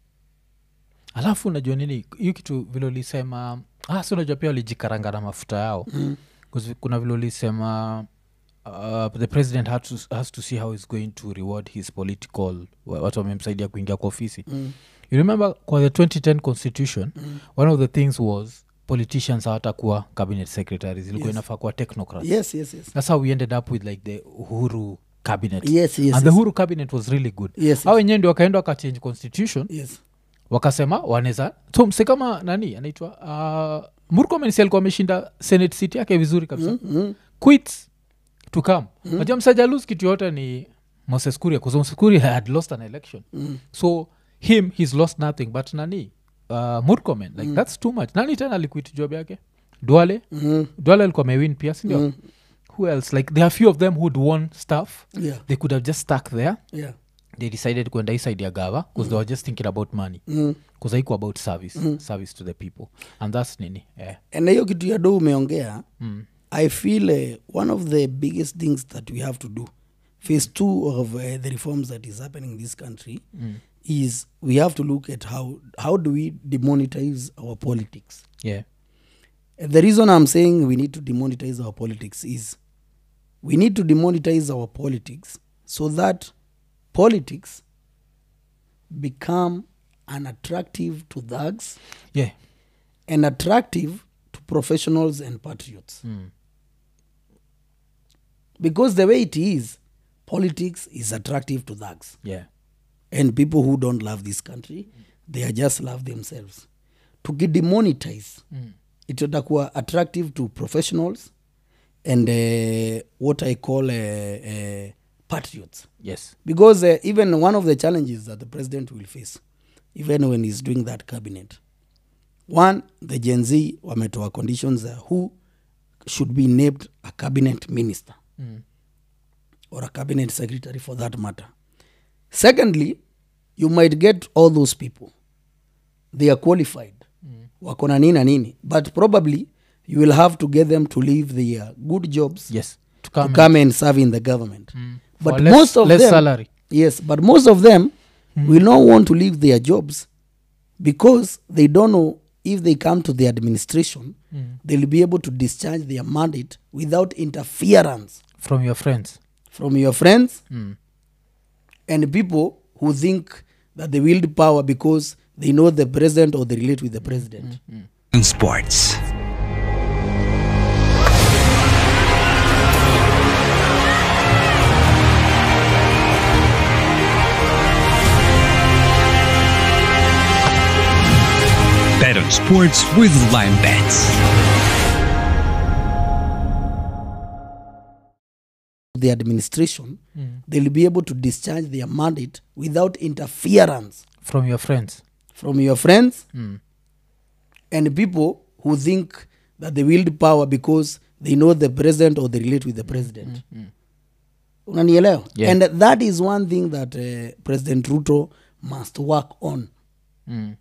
Speaker 2: alafu unajua nini hiyo kitu vile ulisema ah, si unajua pia walijikaranga na mafuta yao
Speaker 1: mm.
Speaker 2: 'Cause kuna vile ulisema uh, the president has to, has to see how he's going to reward his political wa- watu wamemsaidia kuingia kwa ofisi
Speaker 1: Mm.
Speaker 2: you remember kwa the 2010 constitution mm. one of the things was politicians hawatakuwa cabinet secretaries ilikuwa
Speaker 1: Yes.
Speaker 2: inafaa kuwa technocrats
Speaker 1: yes yes yes
Speaker 2: that's how we ended up with like the uhuru cabinet
Speaker 1: yes yes
Speaker 2: and the
Speaker 1: yes.
Speaker 2: uhuru cabinet was really good
Speaker 1: Yes,
Speaker 2: au wenyewe ndio wakaenda wakachange constitution
Speaker 1: yes
Speaker 2: wakasema wanaweza so mse kama nani anaitwa uh, murkomen si alikuwa ameshinda senate seat yake vizuri kabisa
Speaker 1: mm. Mm.
Speaker 2: quits to come mm. najua msajalus kitu yote ni moses kuria bcause moses kuria had lost an election
Speaker 1: Mm.
Speaker 2: so him he's lost nothing but nani uh, murkomen like that's too much nani tena aliquit job yake duale
Speaker 1: Mm.
Speaker 2: duale alikuwa amewin pia sindio
Speaker 1: Mm.
Speaker 2: who else like there are few of them who'd won stuff
Speaker 1: yeah
Speaker 2: they could have just stuck there
Speaker 1: yeah
Speaker 2: they decided kwenda hii side ya gava bcause they were just thinking about money
Speaker 1: mm.
Speaker 2: bcause haiko about service service to the people and that's nini yeah.
Speaker 1: na hiyo kitu ya do umeongea
Speaker 2: mm.
Speaker 1: i feel uh, one of the biggest things that we have to do phase two of uh, the reforms that is happening in this country
Speaker 2: Mm.
Speaker 1: is we have to look at how how do we demonetize our politics
Speaker 2: yeah
Speaker 1: And the reason i'm saying we need to demonetize our politics is we need to demonetize our politics so that politics become unattractive to thugs
Speaker 2: yeah
Speaker 1: and attractive to professionals and patriots
Speaker 2: mm.
Speaker 1: because the way it is politics is attractive to thugs
Speaker 2: yeah
Speaker 1: and people who don't love this country they are just love themselves tukidemonetize
Speaker 2: mm.
Speaker 1: itatakuwa attractive to professionals and uh, what i call uh, uh, patriots
Speaker 2: yes
Speaker 1: because uh, even one of the challenges that the president will face even when he's doing that cabinet one the gen z wametoa conditions uh, who should be named a cabinet minister
Speaker 2: mm.
Speaker 1: or a cabinet secretary for that matter secondly you might get all those people they are qualified
Speaker 2: Mm.
Speaker 1: wako na nini na nini but probably you will have to get them to leave their good jobs
Speaker 2: yes to
Speaker 1: to
Speaker 2: come,
Speaker 1: come and serve in the government
Speaker 2: mm.
Speaker 1: but
Speaker 2: For less,
Speaker 1: most of
Speaker 2: less
Speaker 1: them
Speaker 2: salary
Speaker 1: yes but most of them will not want to leave their jobs because they don't know if they come to the administration
Speaker 2: mm.
Speaker 1: they'll be able to discharge their mandate without interference
Speaker 2: from your friends
Speaker 1: from your friends
Speaker 2: mm.
Speaker 1: and people who think that they wield power because they know the president or they relate with the president
Speaker 3: in sports. Bet on sports with Lime Bets.
Speaker 1: the administration
Speaker 2: Mm.
Speaker 1: they'll be able to discharge their mandate without interference
Speaker 2: from your friends
Speaker 1: from your friends
Speaker 2: mm.
Speaker 1: and people who think that they wield power because they know the president or they relate with the president
Speaker 2: Mm.
Speaker 1: unanielewa
Speaker 2: Yeah.
Speaker 1: and that is one thing that uh, president ruto must work on
Speaker 2: Mm.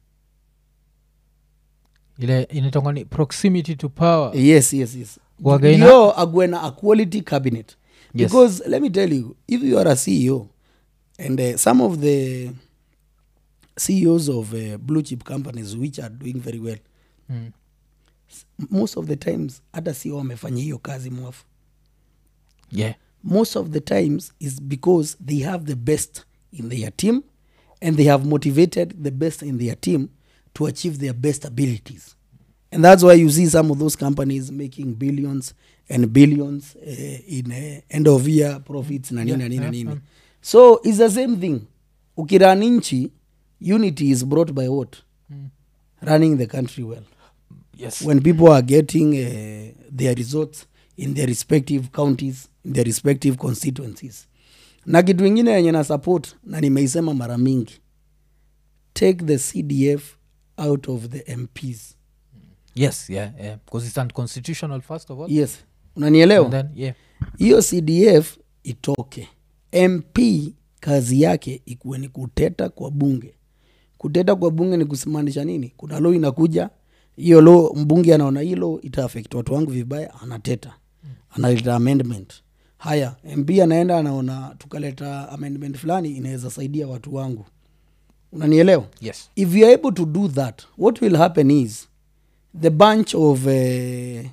Speaker 2: ile inaitangwa ni proximity to power
Speaker 1: yes yes yes
Speaker 2: Wagaina-
Speaker 1: ndio agwe na a quality cabinet
Speaker 2: Yes.
Speaker 1: because let me tell you if you are a ceo and uh, some of the ceos of uh, blue chip companies which are doing very well
Speaker 2: mm.
Speaker 1: most of the times hata ceo wamefanya hiyo kazi mwafu
Speaker 2: yeah
Speaker 1: most of the times is because they have the best in their team and they have motivated the best in their team to achieve their best abilities and that's why you see some of those companies making billions and billions uh, in uh, end of year profits na nini
Speaker 2: Yeah,
Speaker 1: na nini
Speaker 2: yeah,
Speaker 1: nini
Speaker 2: mm.
Speaker 1: so it's the same thing ukirun nchi unity is brought by what running the country well
Speaker 2: yes
Speaker 1: when people are getting uh, their results in their respective counties in their respective constituencies na kitu ingine yenye na support na nimeisema mara mingi take the cdf out of the mps
Speaker 2: yes yeah yeah because it's unconstitutional first of all
Speaker 1: yes unanielewa
Speaker 2: and then yeah
Speaker 1: hiyo cdf itoke mp kazi yake ikuwe ni kuteta kwa bunge kuteta kwa bunge ni kusimaanisha nini kuna lo inakuja hiyo lo mbunge anaona hilo itaafekt watu wangu vibaya anateta analeta amendment haya mp anaenda anaona tukaleta amendment fulani inaweza saidia watu wangu unanielewa
Speaker 2: yes
Speaker 1: if you are able to do that what will happen is the bunch of uh,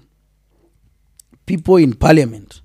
Speaker 1: people in parliament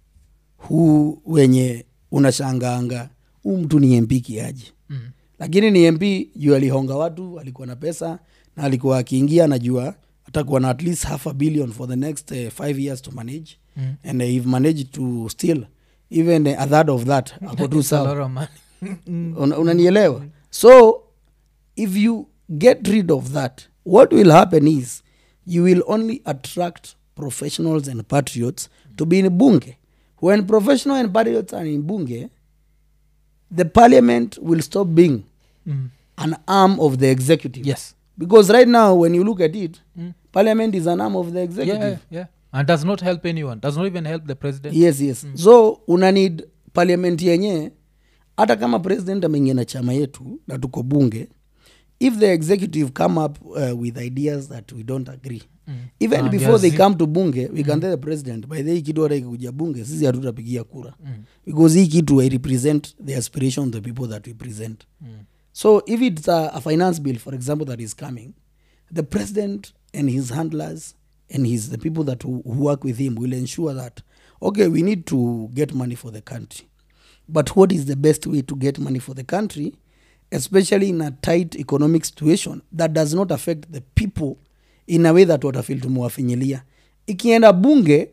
Speaker 1: who wenye unashangaanga huu mtu ni mp kiaji
Speaker 2: mm.
Speaker 1: lakini ni mp juu alihonga watu alikuwa na pesa na alikuwa akiingia najua atakuwa na at least half a billion for the next uh, five years to manage
Speaker 2: Mm.
Speaker 1: and uh, if managed to steal even uh, a third of that ako tu
Speaker 2: It's a
Speaker 1: sawa
Speaker 2: lot of money
Speaker 1: Una- unanielewa so if you get rid of that what will happen is you will only attract professionals and patriots to be in bunge when professional and patriots are in bunge the parliament will stop being
Speaker 2: mm.
Speaker 1: an arm of the executive
Speaker 2: yes
Speaker 1: because right now when you look at it
Speaker 2: Mm.
Speaker 1: parliament is an arm of the executive
Speaker 2: yeah yeah and does not help anyone does not even help the president
Speaker 1: yes yes mm. so una need parliament yenye hata kama president ameingia na chama yetu na tuko bunge if the executive come up uh, with ideas that we don't agree
Speaker 2: Mm.
Speaker 1: even
Speaker 2: Waambia
Speaker 1: before they
Speaker 2: zi-
Speaker 1: come to bunge we can tell the president by the hii kitu hata ikikuja bunge sisi hatutapigia kura
Speaker 2: Mm.
Speaker 1: because hii kitu i represent the aspiration of the people that we present
Speaker 2: Mm.
Speaker 1: so if it's a, a finance bill for example that is coming the president and his handlers and his the people that who, who work with him will ensure that okay we need to get money for the country but what is the best way to get money for the country especially in a tight economic situation that does not affect the people in a way that watafil tumewafinyilia ikienda bunge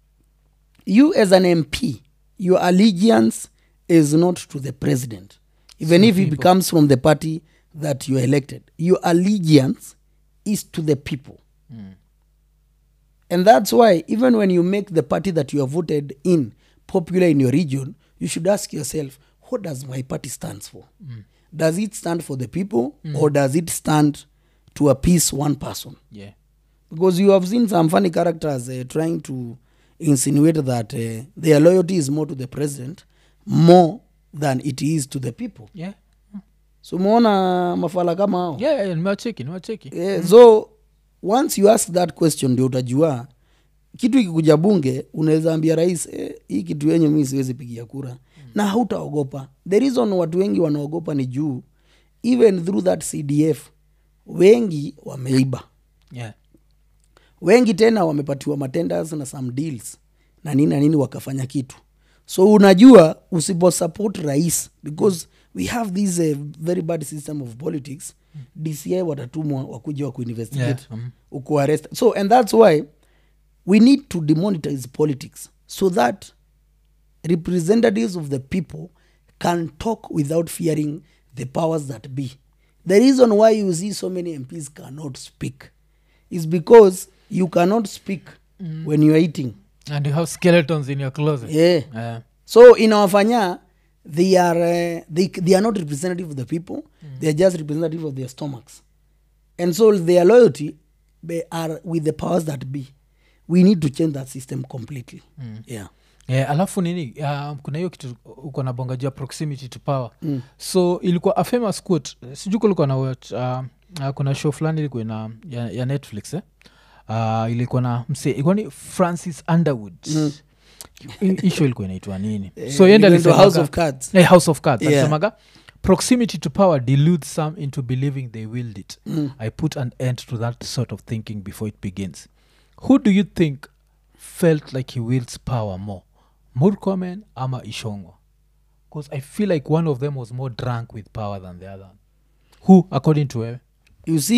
Speaker 1: you as an mp your allegiance is not to the president even
Speaker 2: Some
Speaker 1: if it
Speaker 2: people.
Speaker 1: comes from the party that you are elected your allegiance is to the people
Speaker 2: Mm.
Speaker 1: and that's why even when you make the party that you have voted in popular in your region you should ask yourself what does my party stands for does it stand for the people or does it stand to appease one person
Speaker 2: yeah
Speaker 1: because you have seen some funny characters uh, trying to insinuate that uh, their loyalty is more to the president more than it is to the people
Speaker 2: yeah
Speaker 1: so umeona mafala kama hao
Speaker 2: yeah, yeah nimewacheki nimewacheki
Speaker 1: Eh, so once you ask that question ndio utajua kitu ikikuja bunge unaweza ambia rais eh, hii kitu yenye mi siwezi pigia kura mm. na hautaogopa the reason watu wengi wanaogopa ni juu even through that cdf wengi wameiba
Speaker 2: yeah
Speaker 1: wengi tena wamepatiwa matenders na some deals na nini na nini wakafanya kitu so unajua usiposupport rais because we have this uh, very bad system of politics dci watatumwa wakuja wa kuinvestigate
Speaker 2: Yeah, mm.
Speaker 1: ukuarrest so and that's why we need to demonetize politics so that representatives of the people can talk without fearing the powers that be the reason why you see so many mps cannot speak is because you cannot speak mm. when you're eating
Speaker 2: and you have skeletons in your closet
Speaker 1: yeah.
Speaker 2: yeah.
Speaker 1: so inawafanya they are uh, they, they are not representative of the people mm. they are just representative of their stomachs and so their loyalty they are with the powers that be we need to change that system completely mm. yeah
Speaker 2: Yeah, alafu nini uh, kuna hiyo kitu uko na bonga juu ya proximity to power mm. so ilikuwa a famous quote sijui kulikuwa na watch, uh, uh, kuna show fulani ilikuwa na ya, ya netflix eh? uh, ilikuwa na mse ilikuwa ni francis underwood mm. hii show ilikuwa inaitwa nini so yende
Speaker 1: Going to house
Speaker 2: alisemaga-
Speaker 1: of cards
Speaker 2: Eh, house of cards
Speaker 1: Yeah.
Speaker 2: alisemaga proximity to power deludes some into believing they willed it
Speaker 1: Mm.
Speaker 2: i put an end to that sort of thinking before it begins who do you think felt like he wields power more murkomen ama ishongwa because i feel like one of them was more drunk with power than the other who according to wewe
Speaker 1: you see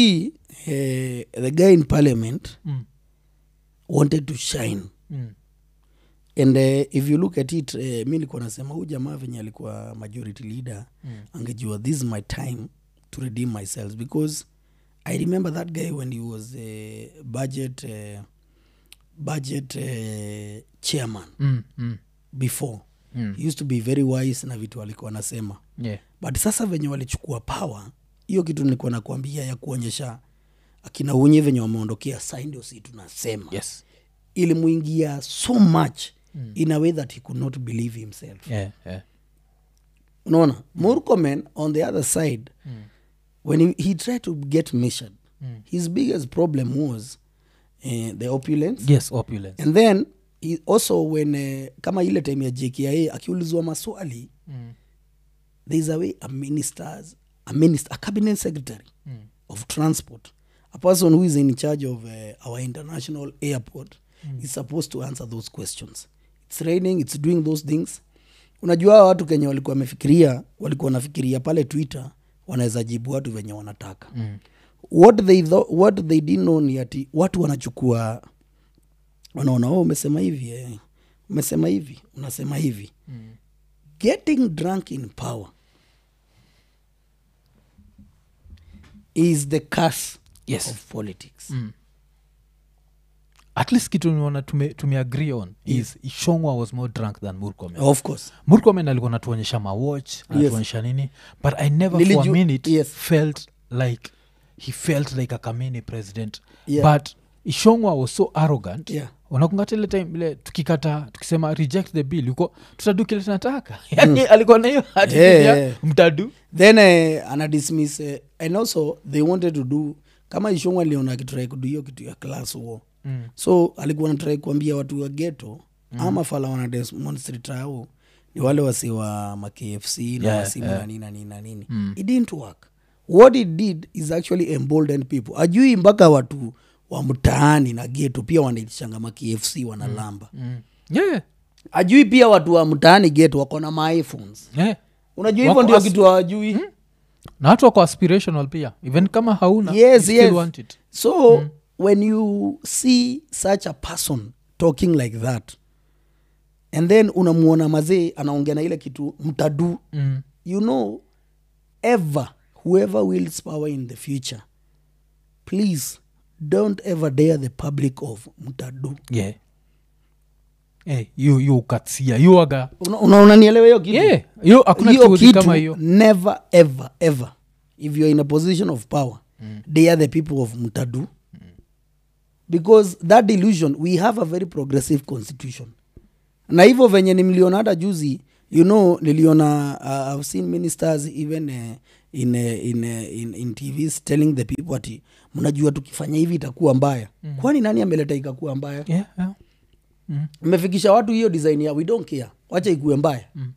Speaker 1: eh, the guy in parliament
Speaker 2: Mm.
Speaker 1: wanted to shine
Speaker 2: Mm.
Speaker 1: and uh, if you look at it uh, mi nilikuwa nasema huu jamaa venye alikuwa majority leader
Speaker 2: Mm.
Speaker 1: angejua this is my time to redeem myself because i remember that guy when he was uh, budget uh, budget uh, chairman
Speaker 2: Mm. Mm.
Speaker 1: before
Speaker 2: Mm.
Speaker 1: he used to be very wise na vitu alikuwa anasema
Speaker 2: Yeah.
Speaker 1: but sasa venye walichukua power hiyo kitu nilikuwa nakwambia ya kuonyesha akina unye venye wameondokea sai ndio si tunasema
Speaker 2: Yes.
Speaker 1: ilimuingia so much mm. in a way that he could not believe himself
Speaker 2: Yeah. Yeah.
Speaker 1: unaona murkomen on the other side
Speaker 2: Mm.
Speaker 1: when he, he tried to get measured
Speaker 2: Mm.
Speaker 1: his biggest problem was uh, the opulence
Speaker 2: Yes, opulence.
Speaker 1: and then he also when uh, kama ile time ya jkia akiulizwa maswali
Speaker 2: Mm.
Speaker 1: there is a way a ministers a minister a cabinet secretary
Speaker 2: Mm.
Speaker 1: of transport a person who is in charge of uh, our international airport mm. is supposed to answer those questions it's raining it's doing those things unajua hawa watu kenye walikuwa wamefikiria walikuwa wanafikiria pale twitter wanaweza jibu watu venye wanataka
Speaker 2: Mm.
Speaker 1: what they, tho- what they didn't know ni ati watu wanachukua wanaona oh, umesema hivi eh. umesema hivi unasema hivi
Speaker 2: Mm.
Speaker 1: getting drunk in power is the curse
Speaker 2: Yes.
Speaker 1: of politics
Speaker 2: Mm. at least kitu niona tume, tumeagree on is ishongwa was more drunk than murkomen
Speaker 1: of course
Speaker 2: murkomen alikuwa natuonyesha mawatch anatuonyesha nini but i never for a
Speaker 1: Niliju-
Speaker 2: minute
Speaker 1: yes.
Speaker 2: felt like he felt like a kameni president
Speaker 1: Yeah.
Speaker 2: but ishongwa was so arrogant
Speaker 1: Yeah.
Speaker 2: unakungata ile time ile tukikata tukisema reject the bill uko tutadu kile tunataka yani alikuwa na hiyo attitude
Speaker 1: Yeah,
Speaker 2: ya,
Speaker 1: yeah.
Speaker 2: mtadu
Speaker 1: then uh, anadismiss uh, and also they wanted to do kama ishongwa aliona akitrai kudu hiyo kitu ya class war
Speaker 2: mm.
Speaker 1: so alikuwa natrai kuambia watu wa geto mm. ama fala wana demonstrate hao ni wale wasi wa makfc na
Speaker 2: Yeah,
Speaker 1: yeah, wasimu
Speaker 2: yeah.
Speaker 1: na nini na nini na nini mm. it didn't work what it did is actually embolden people ajui mpaka watu wa mtaani na geto pia wanaitishanga makfc wanalamba mm.
Speaker 2: Mm. yeah.
Speaker 1: ajui pia watu wa mtaani geto wako na maiphones
Speaker 2: yeah.
Speaker 1: unajua hivyo
Speaker 2: Wako
Speaker 1: ndio
Speaker 2: as-
Speaker 1: kitu hawajui mm?
Speaker 2: na watu wako aspirational pia even kama hauna
Speaker 1: yes,
Speaker 2: you still
Speaker 1: yes.
Speaker 2: want it
Speaker 1: so mm. when you see such a person talking like that and then unamuona mazee anaongea na ile kitu mtadu
Speaker 2: mm.
Speaker 1: you know ever whoever wills power in the future please don't ever dare the public of mtadu
Speaker 2: yeah hey, yu yu ukatsia yu waga
Speaker 1: Una- una- unanielewa hiyo kitu
Speaker 2: yeah yu hakuna
Speaker 1: hiyo
Speaker 2: kitu
Speaker 1: kitu
Speaker 2: kama hiyo
Speaker 1: never ever ever if you're in a position of power mm. they are the people of mtadu mm. because that delusion we have a very progressive constitution na hivyo venye nimliona hata juzi you know niliona uh, i've seen ministers even uh, in, uh, in, uh, in, in tvs telling the people ati mnajua tukifanya hivi itakuwa mbaya mm. kwani nani ameleta ikakuwa mbaya
Speaker 2: yeah, yeah. Mm.
Speaker 1: mmefikisha watu hiyo design ya we don't care wacha ikuwe mbaya mm.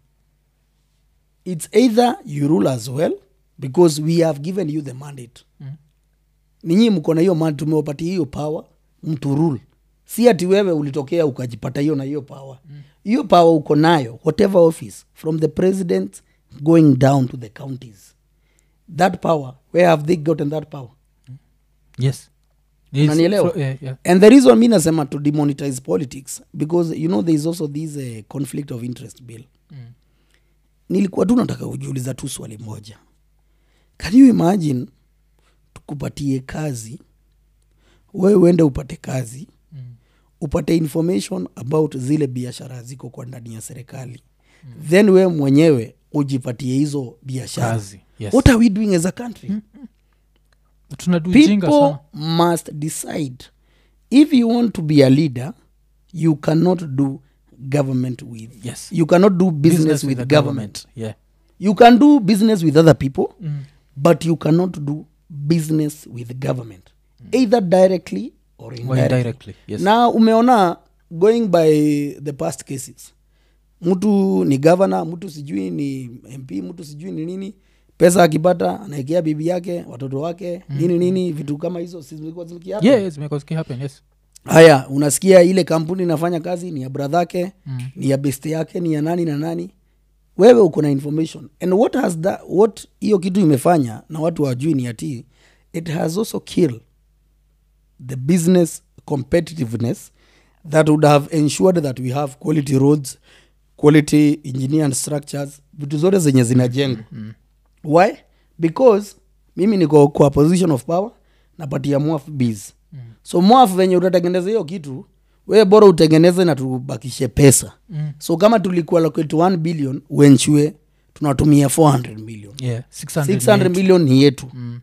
Speaker 1: its either you rule as well because we have given you the mandate
Speaker 2: Mm.
Speaker 1: ninyi mko na hiyo mandate tumewapatia hiyo power mtu rule si ati wewe ulitokea ukajipata hiyo na hiyo power hiyo power uko nayo whatever office from the president going down to the counties that power where have they gotten that power
Speaker 2: yes It's-
Speaker 1: Unanielewa?
Speaker 2: so- yeah, yeah.
Speaker 1: and the reason mi nasema to demonetize politics because you know there is also this uh, conflict of interest bill
Speaker 2: Mm.
Speaker 1: nilikuwa tu nataka kujiuliza tu swali moja can you imagine tukupatie kazi wewe uende upate kazi
Speaker 2: Mm.
Speaker 1: upate information about zile biashara ziko kwa ndani ya serikali mm. then wewe mwenyewe ujipatie hizo biashara
Speaker 2: Kazi, yes.
Speaker 1: what are we doing as a country mm
Speaker 2: tunadujinga
Speaker 1: people
Speaker 2: sana
Speaker 1: must decide if you want to be a leader you cannot do government with
Speaker 2: Yes.
Speaker 1: you cannot do business, with,
Speaker 2: the
Speaker 1: government.
Speaker 2: yeah
Speaker 1: you can do business with other people
Speaker 2: Mm.
Speaker 1: but you cannot do business with government either directly or
Speaker 2: Or
Speaker 1: indirectly,
Speaker 2: indirectly yes
Speaker 1: na umeona going by the past cases mtu ni gavana mtu sijui ni mp mtu sijui ni nini pesa akipata anaekea bibi yake watoto wake mm. nini nini vitu kama hizo si zilikuwa zikihappen?
Speaker 2: yeah yes because it happen yes
Speaker 1: haya unasikia ile kampuni inafanya kazi ni ya bradhake
Speaker 2: Mm.
Speaker 1: ni ya best yake ni ya nani na nani wewe uko na information and what has that, what hiyo kitu imefanya na watu wajui ni ati it has also killed the business competitiveness that would have ensured that we have quality roads quality engineer structures vitu zote zenye zinajengwa why because mimi niko kwa position of power napatia mwaf bs mm. so mwaf venye utatengeneza hiyo kitu we bora utengeneze na tubakishe pesa
Speaker 2: Mm.
Speaker 1: so kama tulikuwa locate 1 billion wenchue tunatumia 400 million
Speaker 2: yeah 600,
Speaker 1: 600
Speaker 2: yetu.
Speaker 1: million ni yetu
Speaker 2: Mm.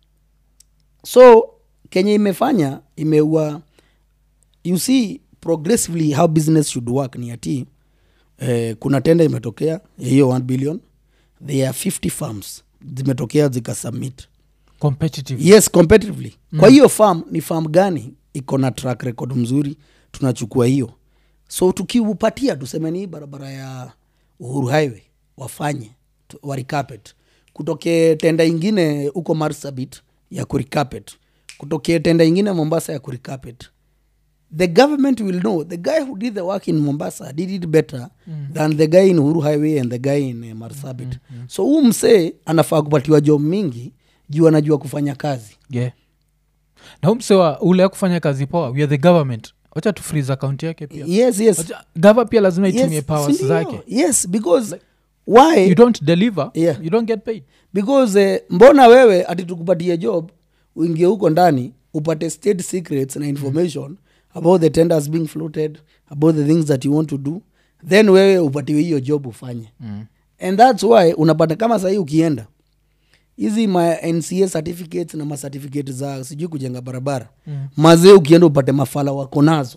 Speaker 1: so kenye imefanya imeua you see progressively how business should work ni ati eh, kuna tenda imetokea ya hiyo 1 billion there are 50 farms zimetokea zikasubmit
Speaker 2: competitive
Speaker 1: yes competitively mm. kwa hiyo farm ni farm gani iko na track record mzuri tunachukua hiyo so tukiupatia tuseme ni barabara ya uhuru highway wafanye tu- waricapet kutokee tenda ingine huko marsabit ya kuricapet kutokee tenda ingine mombasa ya kuricapet the government will know the guy who did the work in mombasa did it better mm. than the guy in uhuru highway and the guy in uh, marsabit mm, mm. so huu msee anafaa kupatiwa job mingi juu anajua kufanya kazi
Speaker 2: yeah na huu msewa ule ya kufanya kazi poa we are the government wacha tu freeze account yake pia
Speaker 1: yes yes
Speaker 2: Wacha- gava pia lazima itumie
Speaker 1: yes,
Speaker 2: powers
Speaker 1: sindio?
Speaker 2: zake
Speaker 1: yes because why
Speaker 2: you don't deliver
Speaker 1: Yeah.
Speaker 2: you don't get paid
Speaker 1: because eh, mbona wewe ati tukupatie job uingie huko ndani upate state secrets na information about the tenders being floated about the things that you want to do then wewe upatiwe hiyo job ufanye
Speaker 2: mm.
Speaker 1: and thats why unapata kama sahii ukienda hizi ma nca certificates na macertificate za sijui kujenga barabara
Speaker 2: Mm.
Speaker 1: mazee ukienda upate mafala wako nazo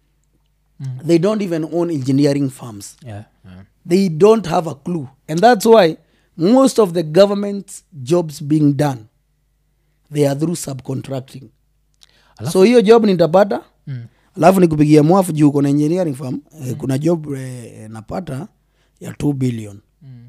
Speaker 2: Mm.
Speaker 1: they don't even own engineering firms
Speaker 2: yeah, yeah.
Speaker 1: they don't have a clue and that's why most of the government jobs being done they are through subcontracting
Speaker 2: Alafu-
Speaker 1: so hiyo job nitapata
Speaker 2: Mm.
Speaker 1: alafu nikupigia mwafu juu kuna engineering firm eh, kuna job eh, napata ya 2 billion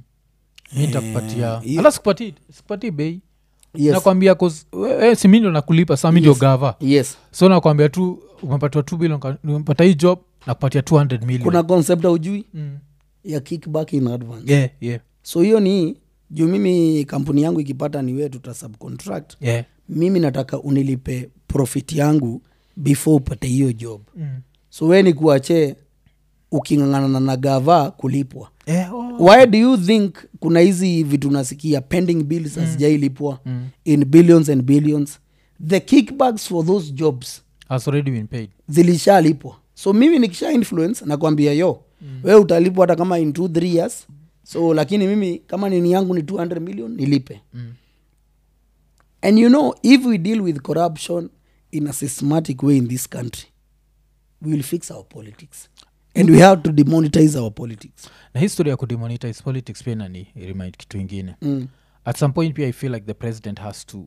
Speaker 2: mi nitakupatia
Speaker 1: hiyo-
Speaker 2: ala sikupatii sikupatii bei
Speaker 1: yes.
Speaker 2: nakwambia 'cause we- we, si mi ndo nakulipa sa mi ndio
Speaker 1: Yes.
Speaker 2: gava
Speaker 1: yes
Speaker 2: so nakwambia tu umepatiwa 2 billion ka- umepata hii job nakupatia 200 million
Speaker 1: kuna concept aujui
Speaker 2: mm.
Speaker 1: ya kickback in advance
Speaker 2: yeah, yeah,
Speaker 1: so hiyo ni juu mimi kampuni yangu ikipata ni wewe tuta subcontract
Speaker 2: yeah.
Speaker 1: mimi nataka unilipe profit yangu before upate hiyo job
Speaker 2: Mm.
Speaker 1: so we ni kuache ukingangana na gava kulipwa
Speaker 2: Eh, oh.
Speaker 1: why do you think kuna hizi vitu nasikia pending bills hazijailipwa
Speaker 2: Mm.
Speaker 1: in billions and billions the kickbacks for those jobs
Speaker 2: has already been paid
Speaker 1: zilishalipwa so mimi nikisha influence nakwambia yo mm. we utalipwa hata kama in two three years so lakini mimi kama nini yangu ni 200 million nilipe
Speaker 2: Mm.
Speaker 1: and you know if we deal with corruption in a systematic way in this country we will fix our politics and we have to demonetize our politics
Speaker 2: na history ya kudemonetize politics pia nani remind kitu ingine
Speaker 1: mm.
Speaker 2: at some point pia i feel like the president has to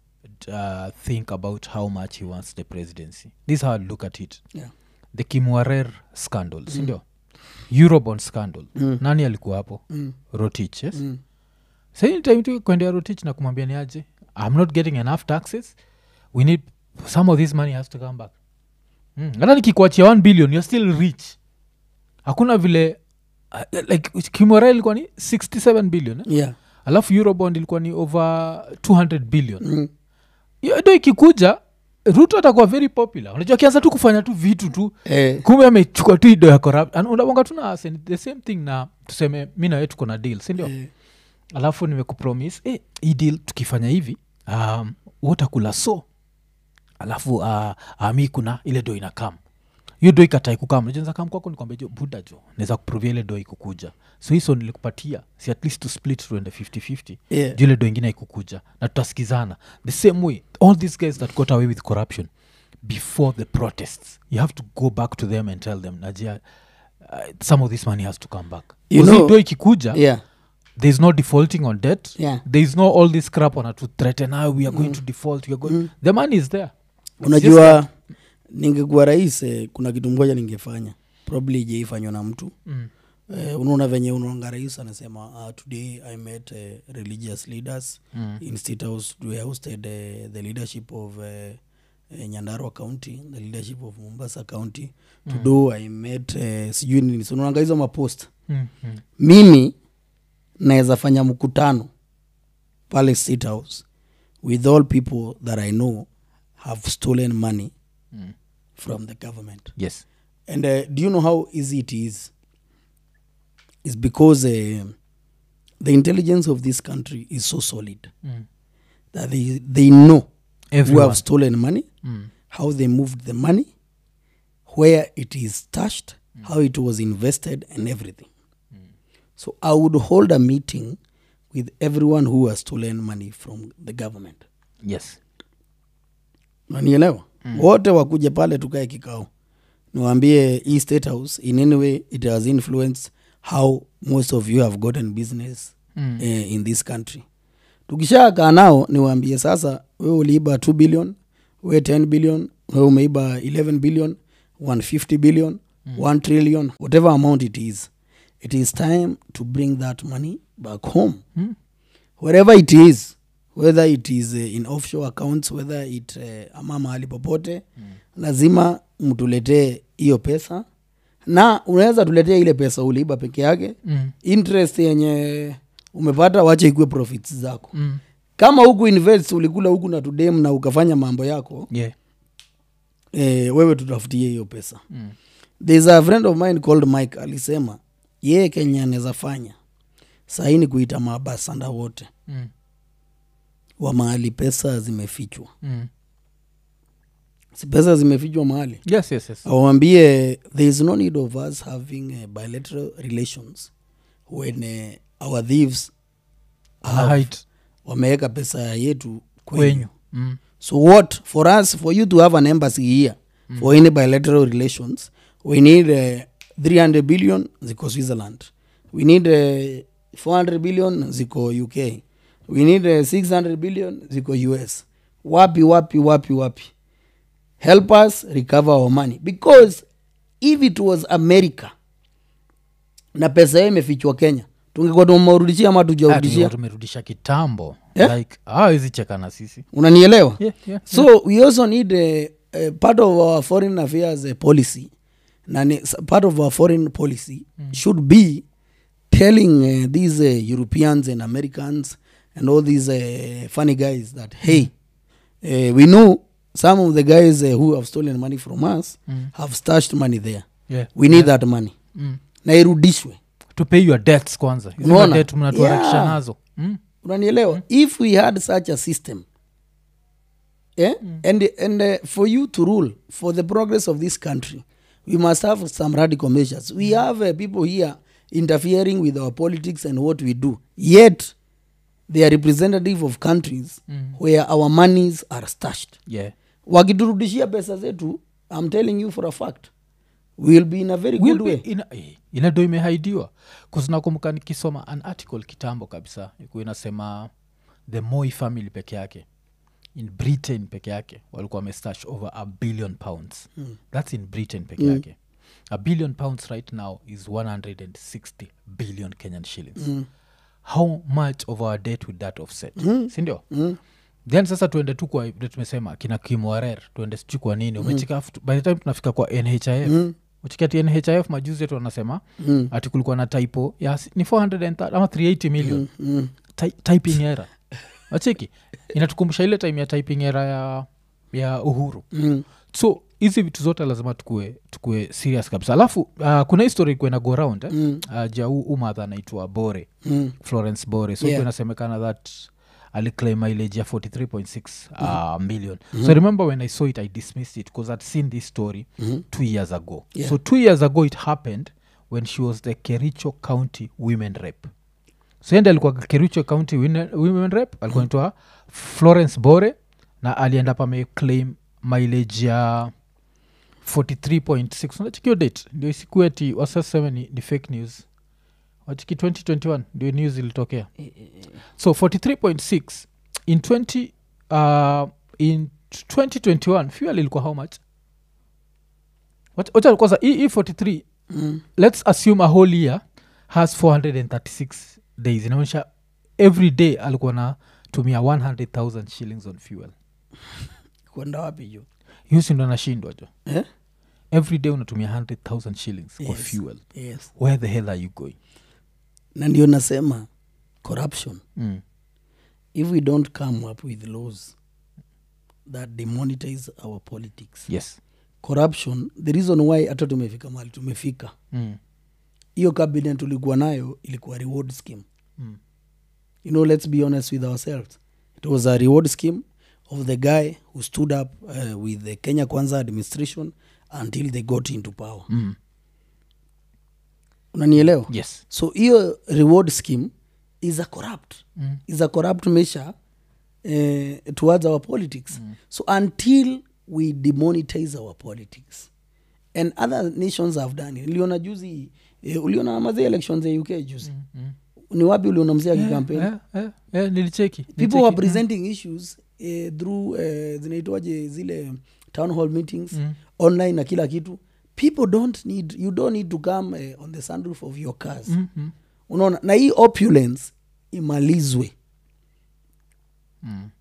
Speaker 2: uh, think about how much he wants the presidency this is how i look at it
Speaker 1: yeah.
Speaker 2: the kimwarer scandal sindio eurobond scandal
Speaker 1: Mm.
Speaker 2: nani alikuwa hapo
Speaker 1: Mm.
Speaker 2: rotich yes
Speaker 1: Mm.
Speaker 2: saini time tu kuendea rotich na kumwambia ni aje i'm not getting enough taxes we need some of this money has to come back Mm. hata nikikuachia 1 billion you're still rich hakuna vile uh, like kimwarer ilikuwa ni 67 billion eh?
Speaker 1: yeah.
Speaker 2: alafu eurobond ilikuwa ni over 200 billion
Speaker 1: mm.
Speaker 2: hiyo ndo ikikuja ruto atakuwa very popular unajua akianza tu kufanya tu vitu tu
Speaker 1: eh,
Speaker 2: kumbe amechukua tu ido ya corrupt And unabonga tu na Arsen, the same thing na tuseme mi nawe tuko na deal sindio
Speaker 1: eh,
Speaker 2: alafu nimekupromis eh, hii deal tukifanya hivi um, utakula so alafu uh, uh, mi kuna ile do inakam hiyo do ikatai kukam najenza kam kwako nikwambia jo buda jo naweza kuprovia ile do ikukuja so hiso nilikupatia si at least to split tuende 5050
Speaker 1: Yeah.
Speaker 2: juu ile do ingine ikukuja na tutasikizana the same way all these guys that got away with corruption before the protests you have to go back to them and tell them najia uh, some of this money has to come back
Speaker 1: You
Speaker 2: Because hii
Speaker 1: know-
Speaker 2: do ikikuja
Speaker 1: yeah.
Speaker 2: there's no defaulting on debt
Speaker 1: Yeah.
Speaker 2: there's no all this crap on to threaten now we are going to default we are going the money is there It's just
Speaker 1: unajua ningekuwa rais eh, kuna kitu moja ningefanya probably ijaifanywa na mtu
Speaker 2: Mm.
Speaker 1: eh, unaona venye unaonga rais anasema uh, today i met uh, religious leaders
Speaker 2: Mm.
Speaker 1: in state house we hosted uh, the leadership of uh, uh, nyandarua county the leadership of mombasa county mm. todo i met uh, sijui nini so unaonanga hizo mapost
Speaker 2: Mm, mm.
Speaker 1: mimi naweza fanya mkutano pale state house with all people that i know have stolen money
Speaker 2: Mm.
Speaker 1: from the government
Speaker 2: yes
Speaker 1: and uh, do you know how easy it is it's because uh, the intelligence of this country is so solid
Speaker 2: mm.
Speaker 1: that they, they know who
Speaker 2: Everyone.
Speaker 1: have stolen money
Speaker 2: Mm.
Speaker 1: how they moved the money where it is stashed how it was invested and everything so i would hold a meeting with everyone who has stolen money from the government
Speaker 2: yes
Speaker 1: nanielewa mm. wote wakuje pale tukae kikao niwaambie hii state house in any way it has influenced how most of you have gotten business
Speaker 2: Mm.
Speaker 1: eh, in this country tukishakaa nao niwaambie sasa we uliiba 2 billion we 10 billion we umeiba 11 billion 150 billion mm. 1 trillion whatever amount it is it is time to bring that money back home
Speaker 2: Mm.
Speaker 1: wherever it is whether it is uh, in offshore accounts whether it uh, ama mahali popote mm. lazima mtuletee hiyo pesa na unaweza tuletea ile pesa uliiba peke yake
Speaker 2: Mm.
Speaker 1: interest yenye umepata wache ikuwe profits zako
Speaker 2: Mm.
Speaker 1: kama huku invest ulikula huku na tudem na ukafanya mambo yako
Speaker 2: yeah
Speaker 1: eh, wewe tutafutie hiyo pesa
Speaker 2: mm.
Speaker 1: there's a friend of mine called mike alisema yeye kenya anaweza fanya sahii ni kuita maabasanda wote
Speaker 2: Mm.
Speaker 1: wa mahali pesa zimefichwa
Speaker 2: Mm.
Speaker 1: si pesa zimefichwa mahali
Speaker 2: yes yes yes
Speaker 1: awambie there is no need of us having uh, bilateral relations when uh, our thieves have-
Speaker 2: height
Speaker 1: wameweka pesa yetu kwenyu,
Speaker 2: kwenyu mm.
Speaker 1: so what for us for you to have an embassy here mm. for any bilateral relations we need uh, 300 billion ziko switzerland we need uh, 400 billion ziko uk we need uh, 600 billion ziko us wapi wapi wapi wapi help us recover our money because if it was america na pesa hiyo imefichwa kenya tungekuwa tumewarudishia ama
Speaker 2: Ah, tungekuwa
Speaker 1: tujarudishia
Speaker 2: tumerudisha kitambo
Speaker 1: Yeah.
Speaker 2: like hawezi cheka na sisi
Speaker 1: unanielewa
Speaker 2: yeah, yeah.
Speaker 1: so we also need a, a part of our foreign affairs uh, policy na ni- s- part of our foreign policy mm. should be telling uh, these uh, europeans and americans and all these uh, funny guys that hey uh, we know some of the guys uh, who have stolen money from us
Speaker 2: Mm.
Speaker 1: have stashed money there
Speaker 2: yeah.
Speaker 1: we need that money
Speaker 2: mm.
Speaker 1: na irudishwe
Speaker 2: to pay your debts kwanza Hizo
Speaker 1: Unaona?
Speaker 2: debt mnatuharakisha
Speaker 1: Yeah.
Speaker 2: nazo mm.
Speaker 1: unanielewa mm. if we had such a system yeah? mm. and, and uh, for you to rule for the progress of this country we must have some radical measures we have uh, people here interfering with our politics and what we do yet they are representative of countries
Speaker 2: Mm.
Speaker 1: where our monies are stashed
Speaker 2: yeah.
Speaker 1: wakiturudishia pesa zetu i'm telling you for a fact we'll be in a very
Speaker 2: Will
Speaker 1: good
Speaker 2: be
Speaker 1: way
Speaker 2: ina, eh, ina do imehaidiwa kuznakumbuka nikisoma an article kitambo kabisa ikuwa inasema the moi family peke yake in britain peke yake walikuwa wamestash over a billion pounds mm. thats in britain peke mm. yake a billion pounds right now is 160 billion kenyan shillings mm. how much of our debt would that offset mm. sindio mm then sasa tuende tu kwa vile tumesema kina kimwarer tuende sijui kwa nini umechika afu- by the time tunafika kwa nhif mm. uchikati nhif majuzi yetu wanasema mm. ati kulikuwa na typo ya si- ni 430 ama 380 million mm. Mm. typing era wacheki inatukumbusha ile time ya typing era ya, ya uhuru
Speaker 1: mm.
Speaker 2: so hizi vitu zote lazima tukue tukue serious kabisa alafu uh, kuna histori kuena go round eh? mm. uh, ja huu umadha anaitwa bore
Speaker 1: Mm.
Speaker 2: florence bore so
Speaker 1: Yeah.
Speaker 2: yeah. inasemekana that aliclaim mileage ya 43.6 uh, million mm-hmm. so I remember when i saw it i dismissed it because i'd seen this story mm-hmm. two years ago
Speaker 1: Yeah.
Speaker 2: so two years ago it happened when she was the kericho county women rep so ende alikuwa kericho county wine- women rep alikuwa naitwa florence bore na alienda pa ameclaim mileage ya 43.6 unachikio date ndio isikueti wasaseme ni, ni fake news wachiki 2021 ndio news ilitokea so 43.6 in 20 uh, in 2021 fuel ilikuwa how much Wat- wacha kwanza hii hii 43
Speaker 1: Mm.
Speaker 2: let's assume a whole year has 436 days inaonyesha every day alikuwa na tumia 100000 shillings on fuel
Speaker 1: kwenda wapi jo
Speaker 2: hiyo sindo anashindwa jo
Speaker 1: eh?
Speaker 2: every day unatumia 100000 shillings kwa
Speaker 1: Yes.
Speaker 2: fuel
Speaker 1: yes
Speaker 2: where the hell are you going
Speaker 1: na ndio nasema corruption
Speaker 2: mm.
Speaker 1: if we don't come up with laws that demonetize our politics
Speaker 2: yes
Speaker 1: corruption the reason why hata tumefika mali tumefika
Speaker 2: mm.
Speaker 1: hiyo cabinet tulikuwa nayo ilikuwa reward scheme
Speaker 2: Mm.
Speaker 1: you know let's be honest with ourselves it was a reward scheme of the guy who stood up uh, with the kenya kwanza administration until they got into power
Speaker 2: Mm.
Speaker 1: unanielewa
Speaker 2: yes
Speaker 1: so hiyo reward scheme is a corrupt
Speaker 2: Mm.
Speaker 1: is a corrupt measure uh, towards our politics so until we demonetize our politics and other nations have done it niliona juzi eh, uliona mazee elections ya uk juzi
Speaker 2: Mm.
Speaker 1: ni wapi uliona mzee akikampeni
Speaker 2: Eh, eh, eh, nilicheki
Speaker 1: people
Speaker 2: nilicheki.
Speaker 1: were presenting issues eh, through eh, zinaitwaje zile town hall meetings
Speaker 2: Mm.
Speaker 1: online na kila kitu people don't need you don't need to come eh, on the sunroof of your cars
Speaker 2: Mm, mm,
Speaker 1: unaona na hii opulence imalizwe
Speaker 2: mm.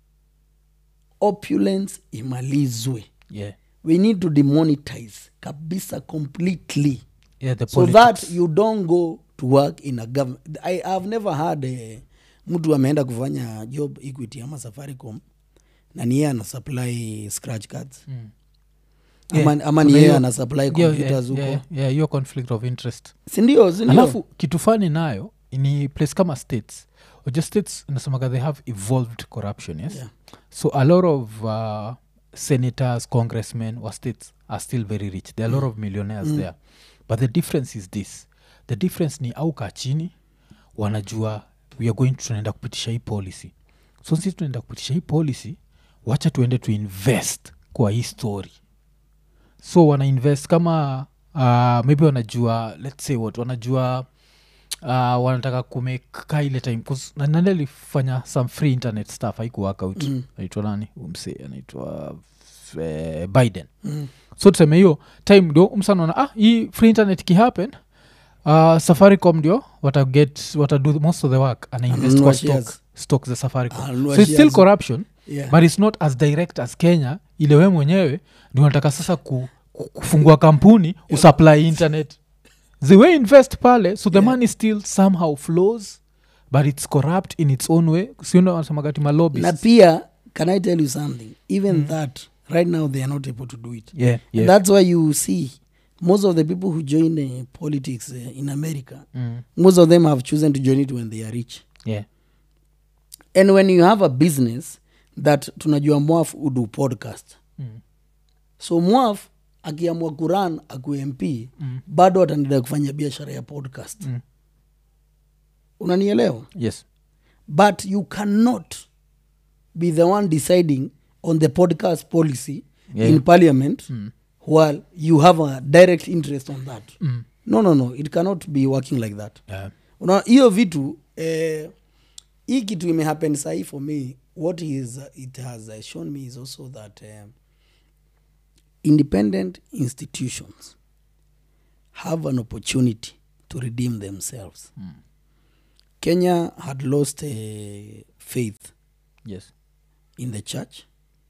Speaker 1: opulence imalizwe
Speaker 2: yeah
Speaker 1: we need to demonetize kabisa completely
Speaker 2: yeah the
Speaker 1: so
Speaker 2: politics.
Speaker 1: that you don't go to work in a government i have never had eh, mtu ameenda kufanya job equity ama safaricom na ni yeye ana supply scratch cards
Speaker 2: Mm.
Speaker 1: ama,
Speaker 2: Yeah,
Speaker 1: ama ni
Speaker 2: kuna
Speaker 1: yeye
Speaker 2: hiyo-
Speaker 1: ana supply
Speaker 2: Yeah,
Speaker 1: computers
Speaker 2: yeah,
Speaker 1: huko
Speaker 2: yeah, yeah, hiyo conflict of interest
Speaker 1: sindio sindio
Speaker 2: alafu kitu fani nayo ni place kama states oja states nasemaga they have evolved corruption yes
Speaker 1: Yeah.
Speaker 2: so a lot of uh, senators congressmen wa states are still very rich there are a lot of millionaires there but the difference is this the difference ni au kaa chini wanajua we are going tunaenda kupitisha hii policy so sisi tunaenda kupitisha hii policy wacha tuende tuinvest kwa hii story so wana invest kama uh, maybe wanajua let's say what wanajua uh, wanataka kumeka ile time 'cause na- nani alifanya some free internet stuff haiku work out
Speaker 1: Mm.
Speaker 2: anaitwa nani umse anaitwa eh, biden
Speaker 1: Mm.
Speaker 2: so tuseme hiyo time ndio msanaona ah hii free internet kihappen uh, safaricom ndio wataget watado most of the work anainvest
Speaker 1: Ananunua
Speaker 2: kwa
Speaker 1: shares.
Speaker 2: stock, stock za safaricom
Speaker 1: Ananunua
Speaker 2: so it's still
Speaker 1: shares.
Speaker 2: corruption
Speaker 1: yeah.
Speaker 2: but it's not as direct as kenya ile we mwenyewe ndio unataka sasa ku, ku, kufungua kampuni usupply internet the way invest pale so the
Speaker 1: Yeah.
Speaker 2: money still somehow flows but it's corrupt in its own way siundo wanasemagati malobis
Speaker 1: na pia can i tell you something even that right now they are not able to do it
Speaker 2: yeah,
Speaker 1: And
Speaker 2: yeah.
Speaker 1: that's why you see most of the people who join uh, politics uh, in america
Speaker 2: Mm,
Speaker 1: most of them have chosen to join it when they are rich
Speaker 2: yeah.
Speaker 1: and when you have a business that tunajua mwaf udu podcast
Speaker 2: Mm,
Speaker 1: so mwaf akiamua kuran aku mp
Speaker 2: Mm.
Speaker 1: bado ataendelea kufanya biashara ya podcast
Speaker 2: Mm.
Speaker 1: unanielewa
Speaker 2: yes
Speaker 1: but you cannot be the one deciding on the podcast policy
Speaker 2: Yeah.
Speaker 1: in parliament
Speaker 2: Mm.
Speaker 1: while you have a direct interest on that
Speaker 2: Mm.
Speaker 1: no no no it cannot be working like that
Speaker 2: Yeah.
Speaker 1: Una- hiyo vitu eh, hii kitu imehappen sahii for me what is, it has uh, shown me is also that um, independent institutions have an opportunity to redeem themselves
Speaker 2: Mm.
Speaker 1: kenya had lost uh, faith
Speaker 2: yes
Speaker 1: in the church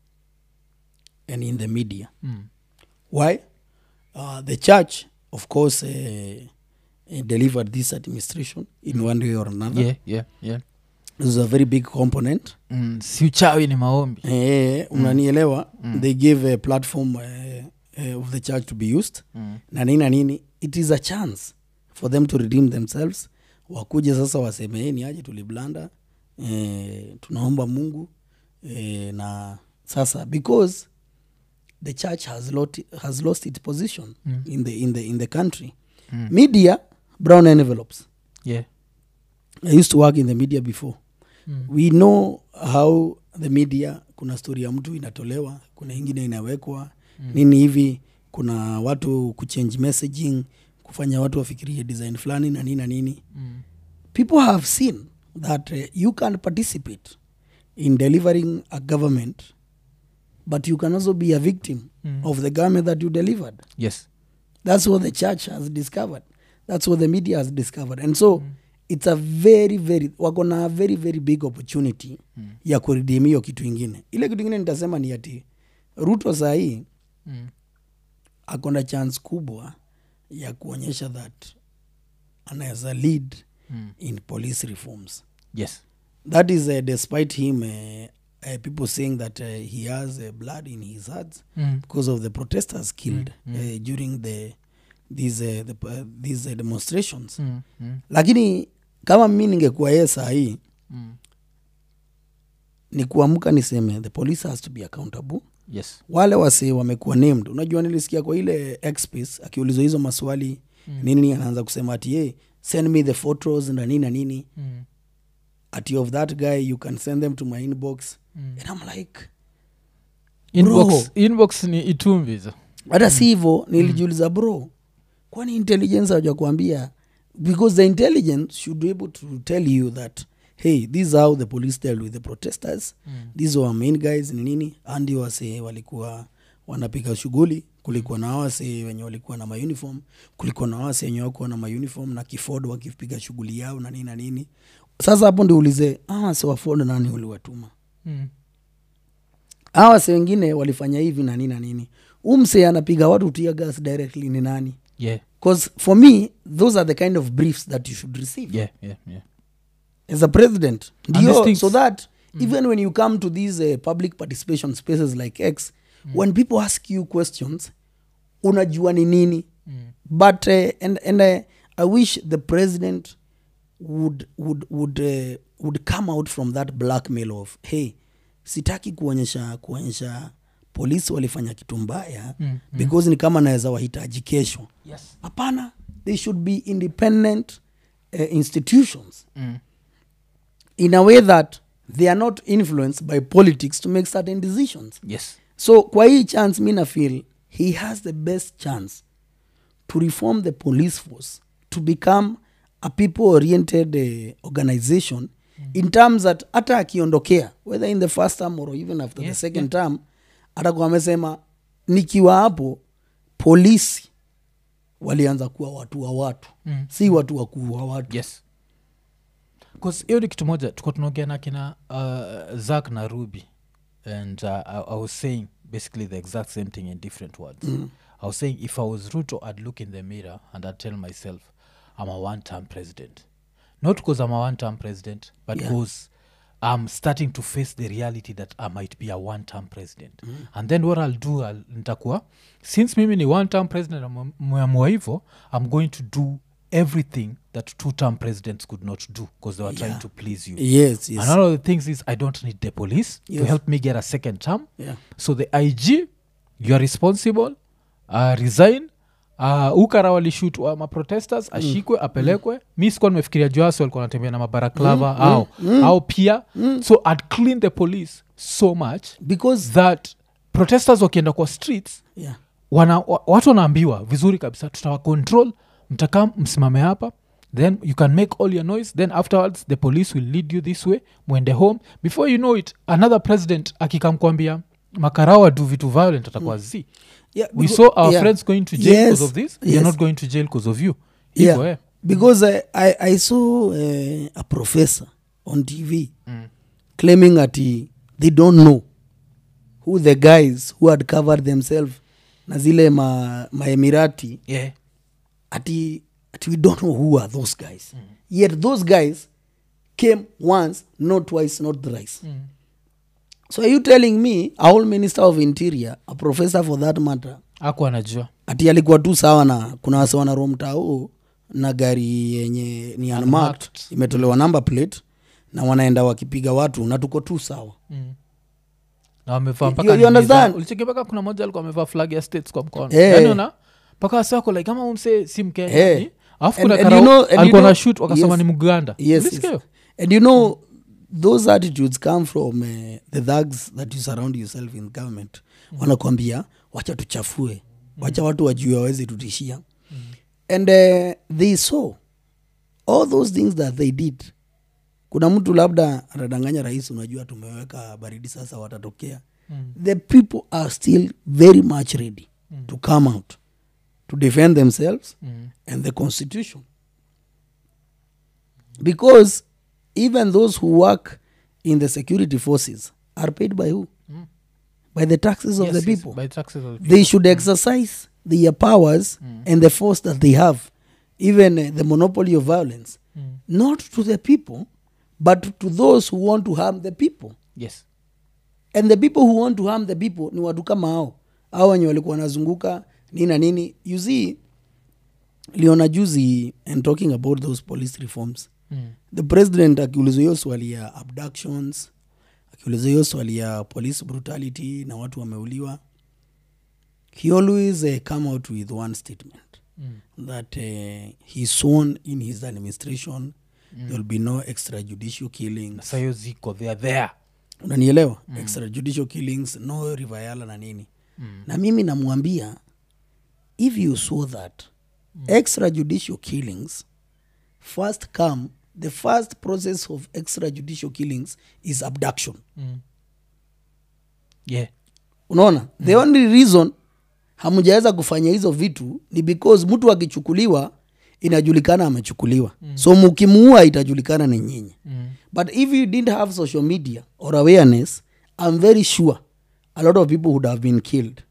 Speaker 1: and in the media
Speaker 2: mm.
Speaker 1: why uh, the church of course uh, uh, delivered this administration in one way or another
Speaker 2: yeah, yeah, yeah.
Speaker 1: this is a very big component
Speaker 2: Mm, si uchawi ni maombi
Speaker 1: eh, unanielewa they gave a platform uh, uh, of the church to be used
Speaker 2: mm.
Speaker 1: na nini na nini it is a chance for them to redeem themselves wakuje sasa waseme "Eh, ni aje tuliblanda eh, tunaomba mungu eh, na sasa because the church has, lot, has lost its position
Speaker 2: Mm.
Speaker 1: in, the, in, the, in the country
Speaker 2: Mm.
Speaker 1: media brown envelopes
Speaker 2: yeah.
Speaker 1: i used to work in the media before
Speaker 2: Mm.
Speaker 1: we know how the media kuna stori ya mtu inatolewa kuna ingine inawekwa mm. nini hivi kuna watu kuchange messaging kufanya watu wafikirie design fulani na nini na nini
Speaker 2: Mm.
Speaker 1: people have seen that uh, you can participate in delivering a government but you can also be a victim
Speaker 2: Mm.
Speaker 1: of the government that you delivered
Speaker 2: yes
Speaker 1: that's what the church has discovered that's what the media has discovered and so mm. it's a very very wako na a very very big opportunity mm. ya kuredeem hiyo kitu ingine ile kitu ingine nitasema ni ati ruto sahii
Speaker 2: mm.
Speaker 1: akona chance kubwa ya kuonyesha that anaweza lead
Speaker 2: Mm.
Speaker 1: in police reforms
Speaker 2: yes
Speaker 1: that is uh, despite him uh, uh, people saying that uh, he has uh, blood in his hands
Speaker 2: Mm.
Speaker 1: because of the protesters killed Uh, during the these uh, the, uh, these uh, demonstrations
Speaker 2: Mm. Mm.
Speaker 1: lakini kama mi ningekuwa yeye saa hii
Speaker 2: Mm.
Speaker 1: ni kuamka niseme the police has to be accountable
Speaker 2: yes
Speaker 1: wale wase wamekuwa named unajua nilisikia kwa ile xpace akiulizwa hizo maswali mm. nini anaanza kusema ati ye send me the photos na nini na nini
Speaker 2: mm.
Speaker 1: ati of that guy you can send them to my inbox mm. and i'm like
Speaker 2: inbox,
Speaker 1: Bro.
Speaker 2: inbox ni itumbizo
Speaker 1: hata si hivo nilijiuliza bro kwani intelligence hawaja kuambia because the intelligence should be able to tell you that hey this is how the police dealt with the protesters mm. these were main guys ni nini andi wase walikuwa wanapiga shughuli kulikuwa na wase wenye walikuwa na mauniform kulikuwa na wase wenye wakuwa na mauniform na kifod wakipiga shughuli yao na nini na nini sasa hapo ndi ulize ah, wase wa Ford nani uliwatuma
Speaker 2: mm.
Speaker 1: hawa wase wengine walifanya hivi na nini na nini umse anapiga watu tia gas directly ni nani
Speaker 2: yeah
Speaker 1: because for me those are the kind of briefs that you should receive
Speaker 2: yeah yeah yeah
Speaker 1: as a president
Speaker 2: And these
Speaker 1: ndio
Speaker 2: things-
Speaker 1: so that even when you come to these uh, public participation spaces like x when people ask you questions unajua ni nini but uh, and, and uh, i wish the president would would would uh, would come out from that blackmail of hey sitaki kuonyesha kuonyesha polisi walifanya kitu mbaya mm, because ni kama naweza wahitaji kesho
Speaker 2: yes
Speaker 1: hapana they should be independent uh, institutions
Speaker 2: mm.
Speaker 1: in a way that they are not influenced by politics to make certain decisions
Speaker 2: yes
Speaker 1: so kwa hii chance mi na feel he has the best chance to reform the police force to become a people oriented uh, organization mm. in terms that hata akiondokea whether in the first term or even after
Speaker 2: Yeah,
Speaker 1: the second term atakuwa amesema nikiwa hapo polisi walianza kuwa watu wa watu
Speaker 2: Mm.
Speaker 1: si watu wa kuua watu
Speaker 2: yes bcause hiyo ni kitu moja tuko tunaongea na kina uh, zak na ruby and uh, I, i was saying basically the exact same thing in different words mm. i was saying if i was ruto i'd look in the mirror and i'd tell myself i'm a one term president not because i'm a one term president but
Speaker 1: Yeah.
Speaker 2: because i'm starting to face the reality that i might be a one term president mm. and then what i'll do I'll, nitakuwa since mimi ni one term president mweamua hivo i'm going to do everything that two term presidents could not do because they were trying
Speaker 1: Yeah.
Speaker 2: to please you
Speaker 1: yes yes
Speaker 2: and one of the things is i don't need the police to
Speaker 1: Yes.
Speaker 2: help me get a second term
Speaker 1: yeah.
Speaker 2: so the ig you are responsible uh, resign uh, ukara walishut uh, maprotesters ashikwe apelekwe mi sikuwa nimefikiria juasi walikuwa natembea na mabaraklava mm, au au pia so i'd clean the police so much
Speaker 1: because
Speaker 2: that protesters wakienda kwa streets
Speaker 1: yeah.
Speaker 2: wana, wa, watu wanaambiwa vizuri kabisa tutawa control mtakaa msimame hapa then you can make all your noise then afterwards the police will lead you this way mwende home before you know it another president akikamkwambia makarawa do vitu violent atakuwa z
Speaker 1: Yeah,
Speaker 2: we
Speaker 1: becau-
Speaker 2: saw our
Speaker 1: yeah.
Speaker 2: friends going to jail because
Speaker 1: Yes,
Speaker 2: of this
Speaker 1: yes.
Speaker 2: you're not going to jail because of you
Speaker 1: yeah.
Speaker 2: Hivyo, eh.
Speaker 1: because I, I, I saw uh, a professor on tv claiming that he, they don't know who the guys who had covered themselves na zile ma, maemirati
Speaker 2: yeah.
Speaker 1: ati, ati we don't know who are those guys yet those guys came once not twice not thrice so are you telling me a whole minister of interior a professor for that matter
Speaker 2: aku anajua
Speaker 1: ati alikuwa tu sawa na kuna wase wana romtao na gari yenye ni unmarked
Speaker 2: Unmarked.
Speaker 1: imetolewa number plate na wanaenda wakipiga watu na tuko tu sawa
Speaker 2: mm. na wamevaa
Speaker 1: You-
Speaker 2: mpaka
Speaker 1: you
Speaker 2: nini za-
Speaker 1: understand?
Speaker 2: ulicheki mpaka kuna moja alikuwa amevaa flag ya states kwa mkono
Speaker 1: Eh.
Speaker 2: yani una mpaka wasiwako like kama umse si mkenya
Speaker 1: Eh.
Speaker 2: ni- alafu
Speaker 1: And-
Speaker 2: kuna
Speaker 1: and
Speaker 2: karao
Speaker 1: you know- and you
Speaker 2: alikuwa na
Speaker 1: know-
Speaker 2: shoot wakasema
Speaker 1: yes.
Speaker 2: ni mganda
Speaker 1: yes,
Speaker 2: Ulisikia
Speaker 1: yes.
Speaker 2: hiyo?
Speaker 1: and you know those attitudes come from uh, the thugs that you surround yourself in government wanakwambia wacha tuchafue wacha watu wajue waweze tutishia and uh, they saw all those things that they did kuna mtu labda atadanganya rais unajua tumeweka baridi sasa watatokea
Speaker 2: Mm.
Speaker 1: the people are still very much ready to come out to defend themselves
Speaker 2: Mm.
Speaker 1: and the constitution because even those who work in the security forces are paid by who
Speaker 2: Mm.
Speaker 1: by the taxes of
Speaker 2: Yes,
Speaker 1: the
Speaker 2: yes,
Speaker 1: people
Speaker 2: by taxes of the people.
Speaker 1: they should exercise their powers and the force that they have even uh, the monopoly of violence
Speaker 2: Mm.
Speaker 1: not to the people but to those who want to harm the people
Speaker 2: yes
Speaker 1: and the people who want to harm the people ni watu kama hao au wenye walikuwa wanazunguka nini na nini you see liona juzi and talking about those police reforms
Speaker 2: mm.
Speaker 1: the president akiulizwa hiyo swali ya abductions akiulizwa hiyo swali ya police brutality na watu wameuliwa he always uh, come out with one statement
Speaker 2: Mm.
Speaker 1: that uh, he sworn in his administration mm. there will be no extrajudicial killings
Speaker 2: sa hiyo ziko they are there
Speaker 1: unanielewa mm. extrajudicial killings no rivayala na nini mm. na mimi namwambia if you saw that mm. extrajudicial killings first come the first process of extrajudicial killings is abduction
Speaker 2: mm. yeah
Speaker 1: unaona mm. the only reason hamjaweza kufanya hizo vitu ni because mtu akichukuliwa inajulikana amechukuliwa mm. so mkimuua itajulikana ni nyinyi
Speaker 2: mm.
Speaker 1: But if you didn't have social media or awareness, I'm very sure a lot of people would have been killed.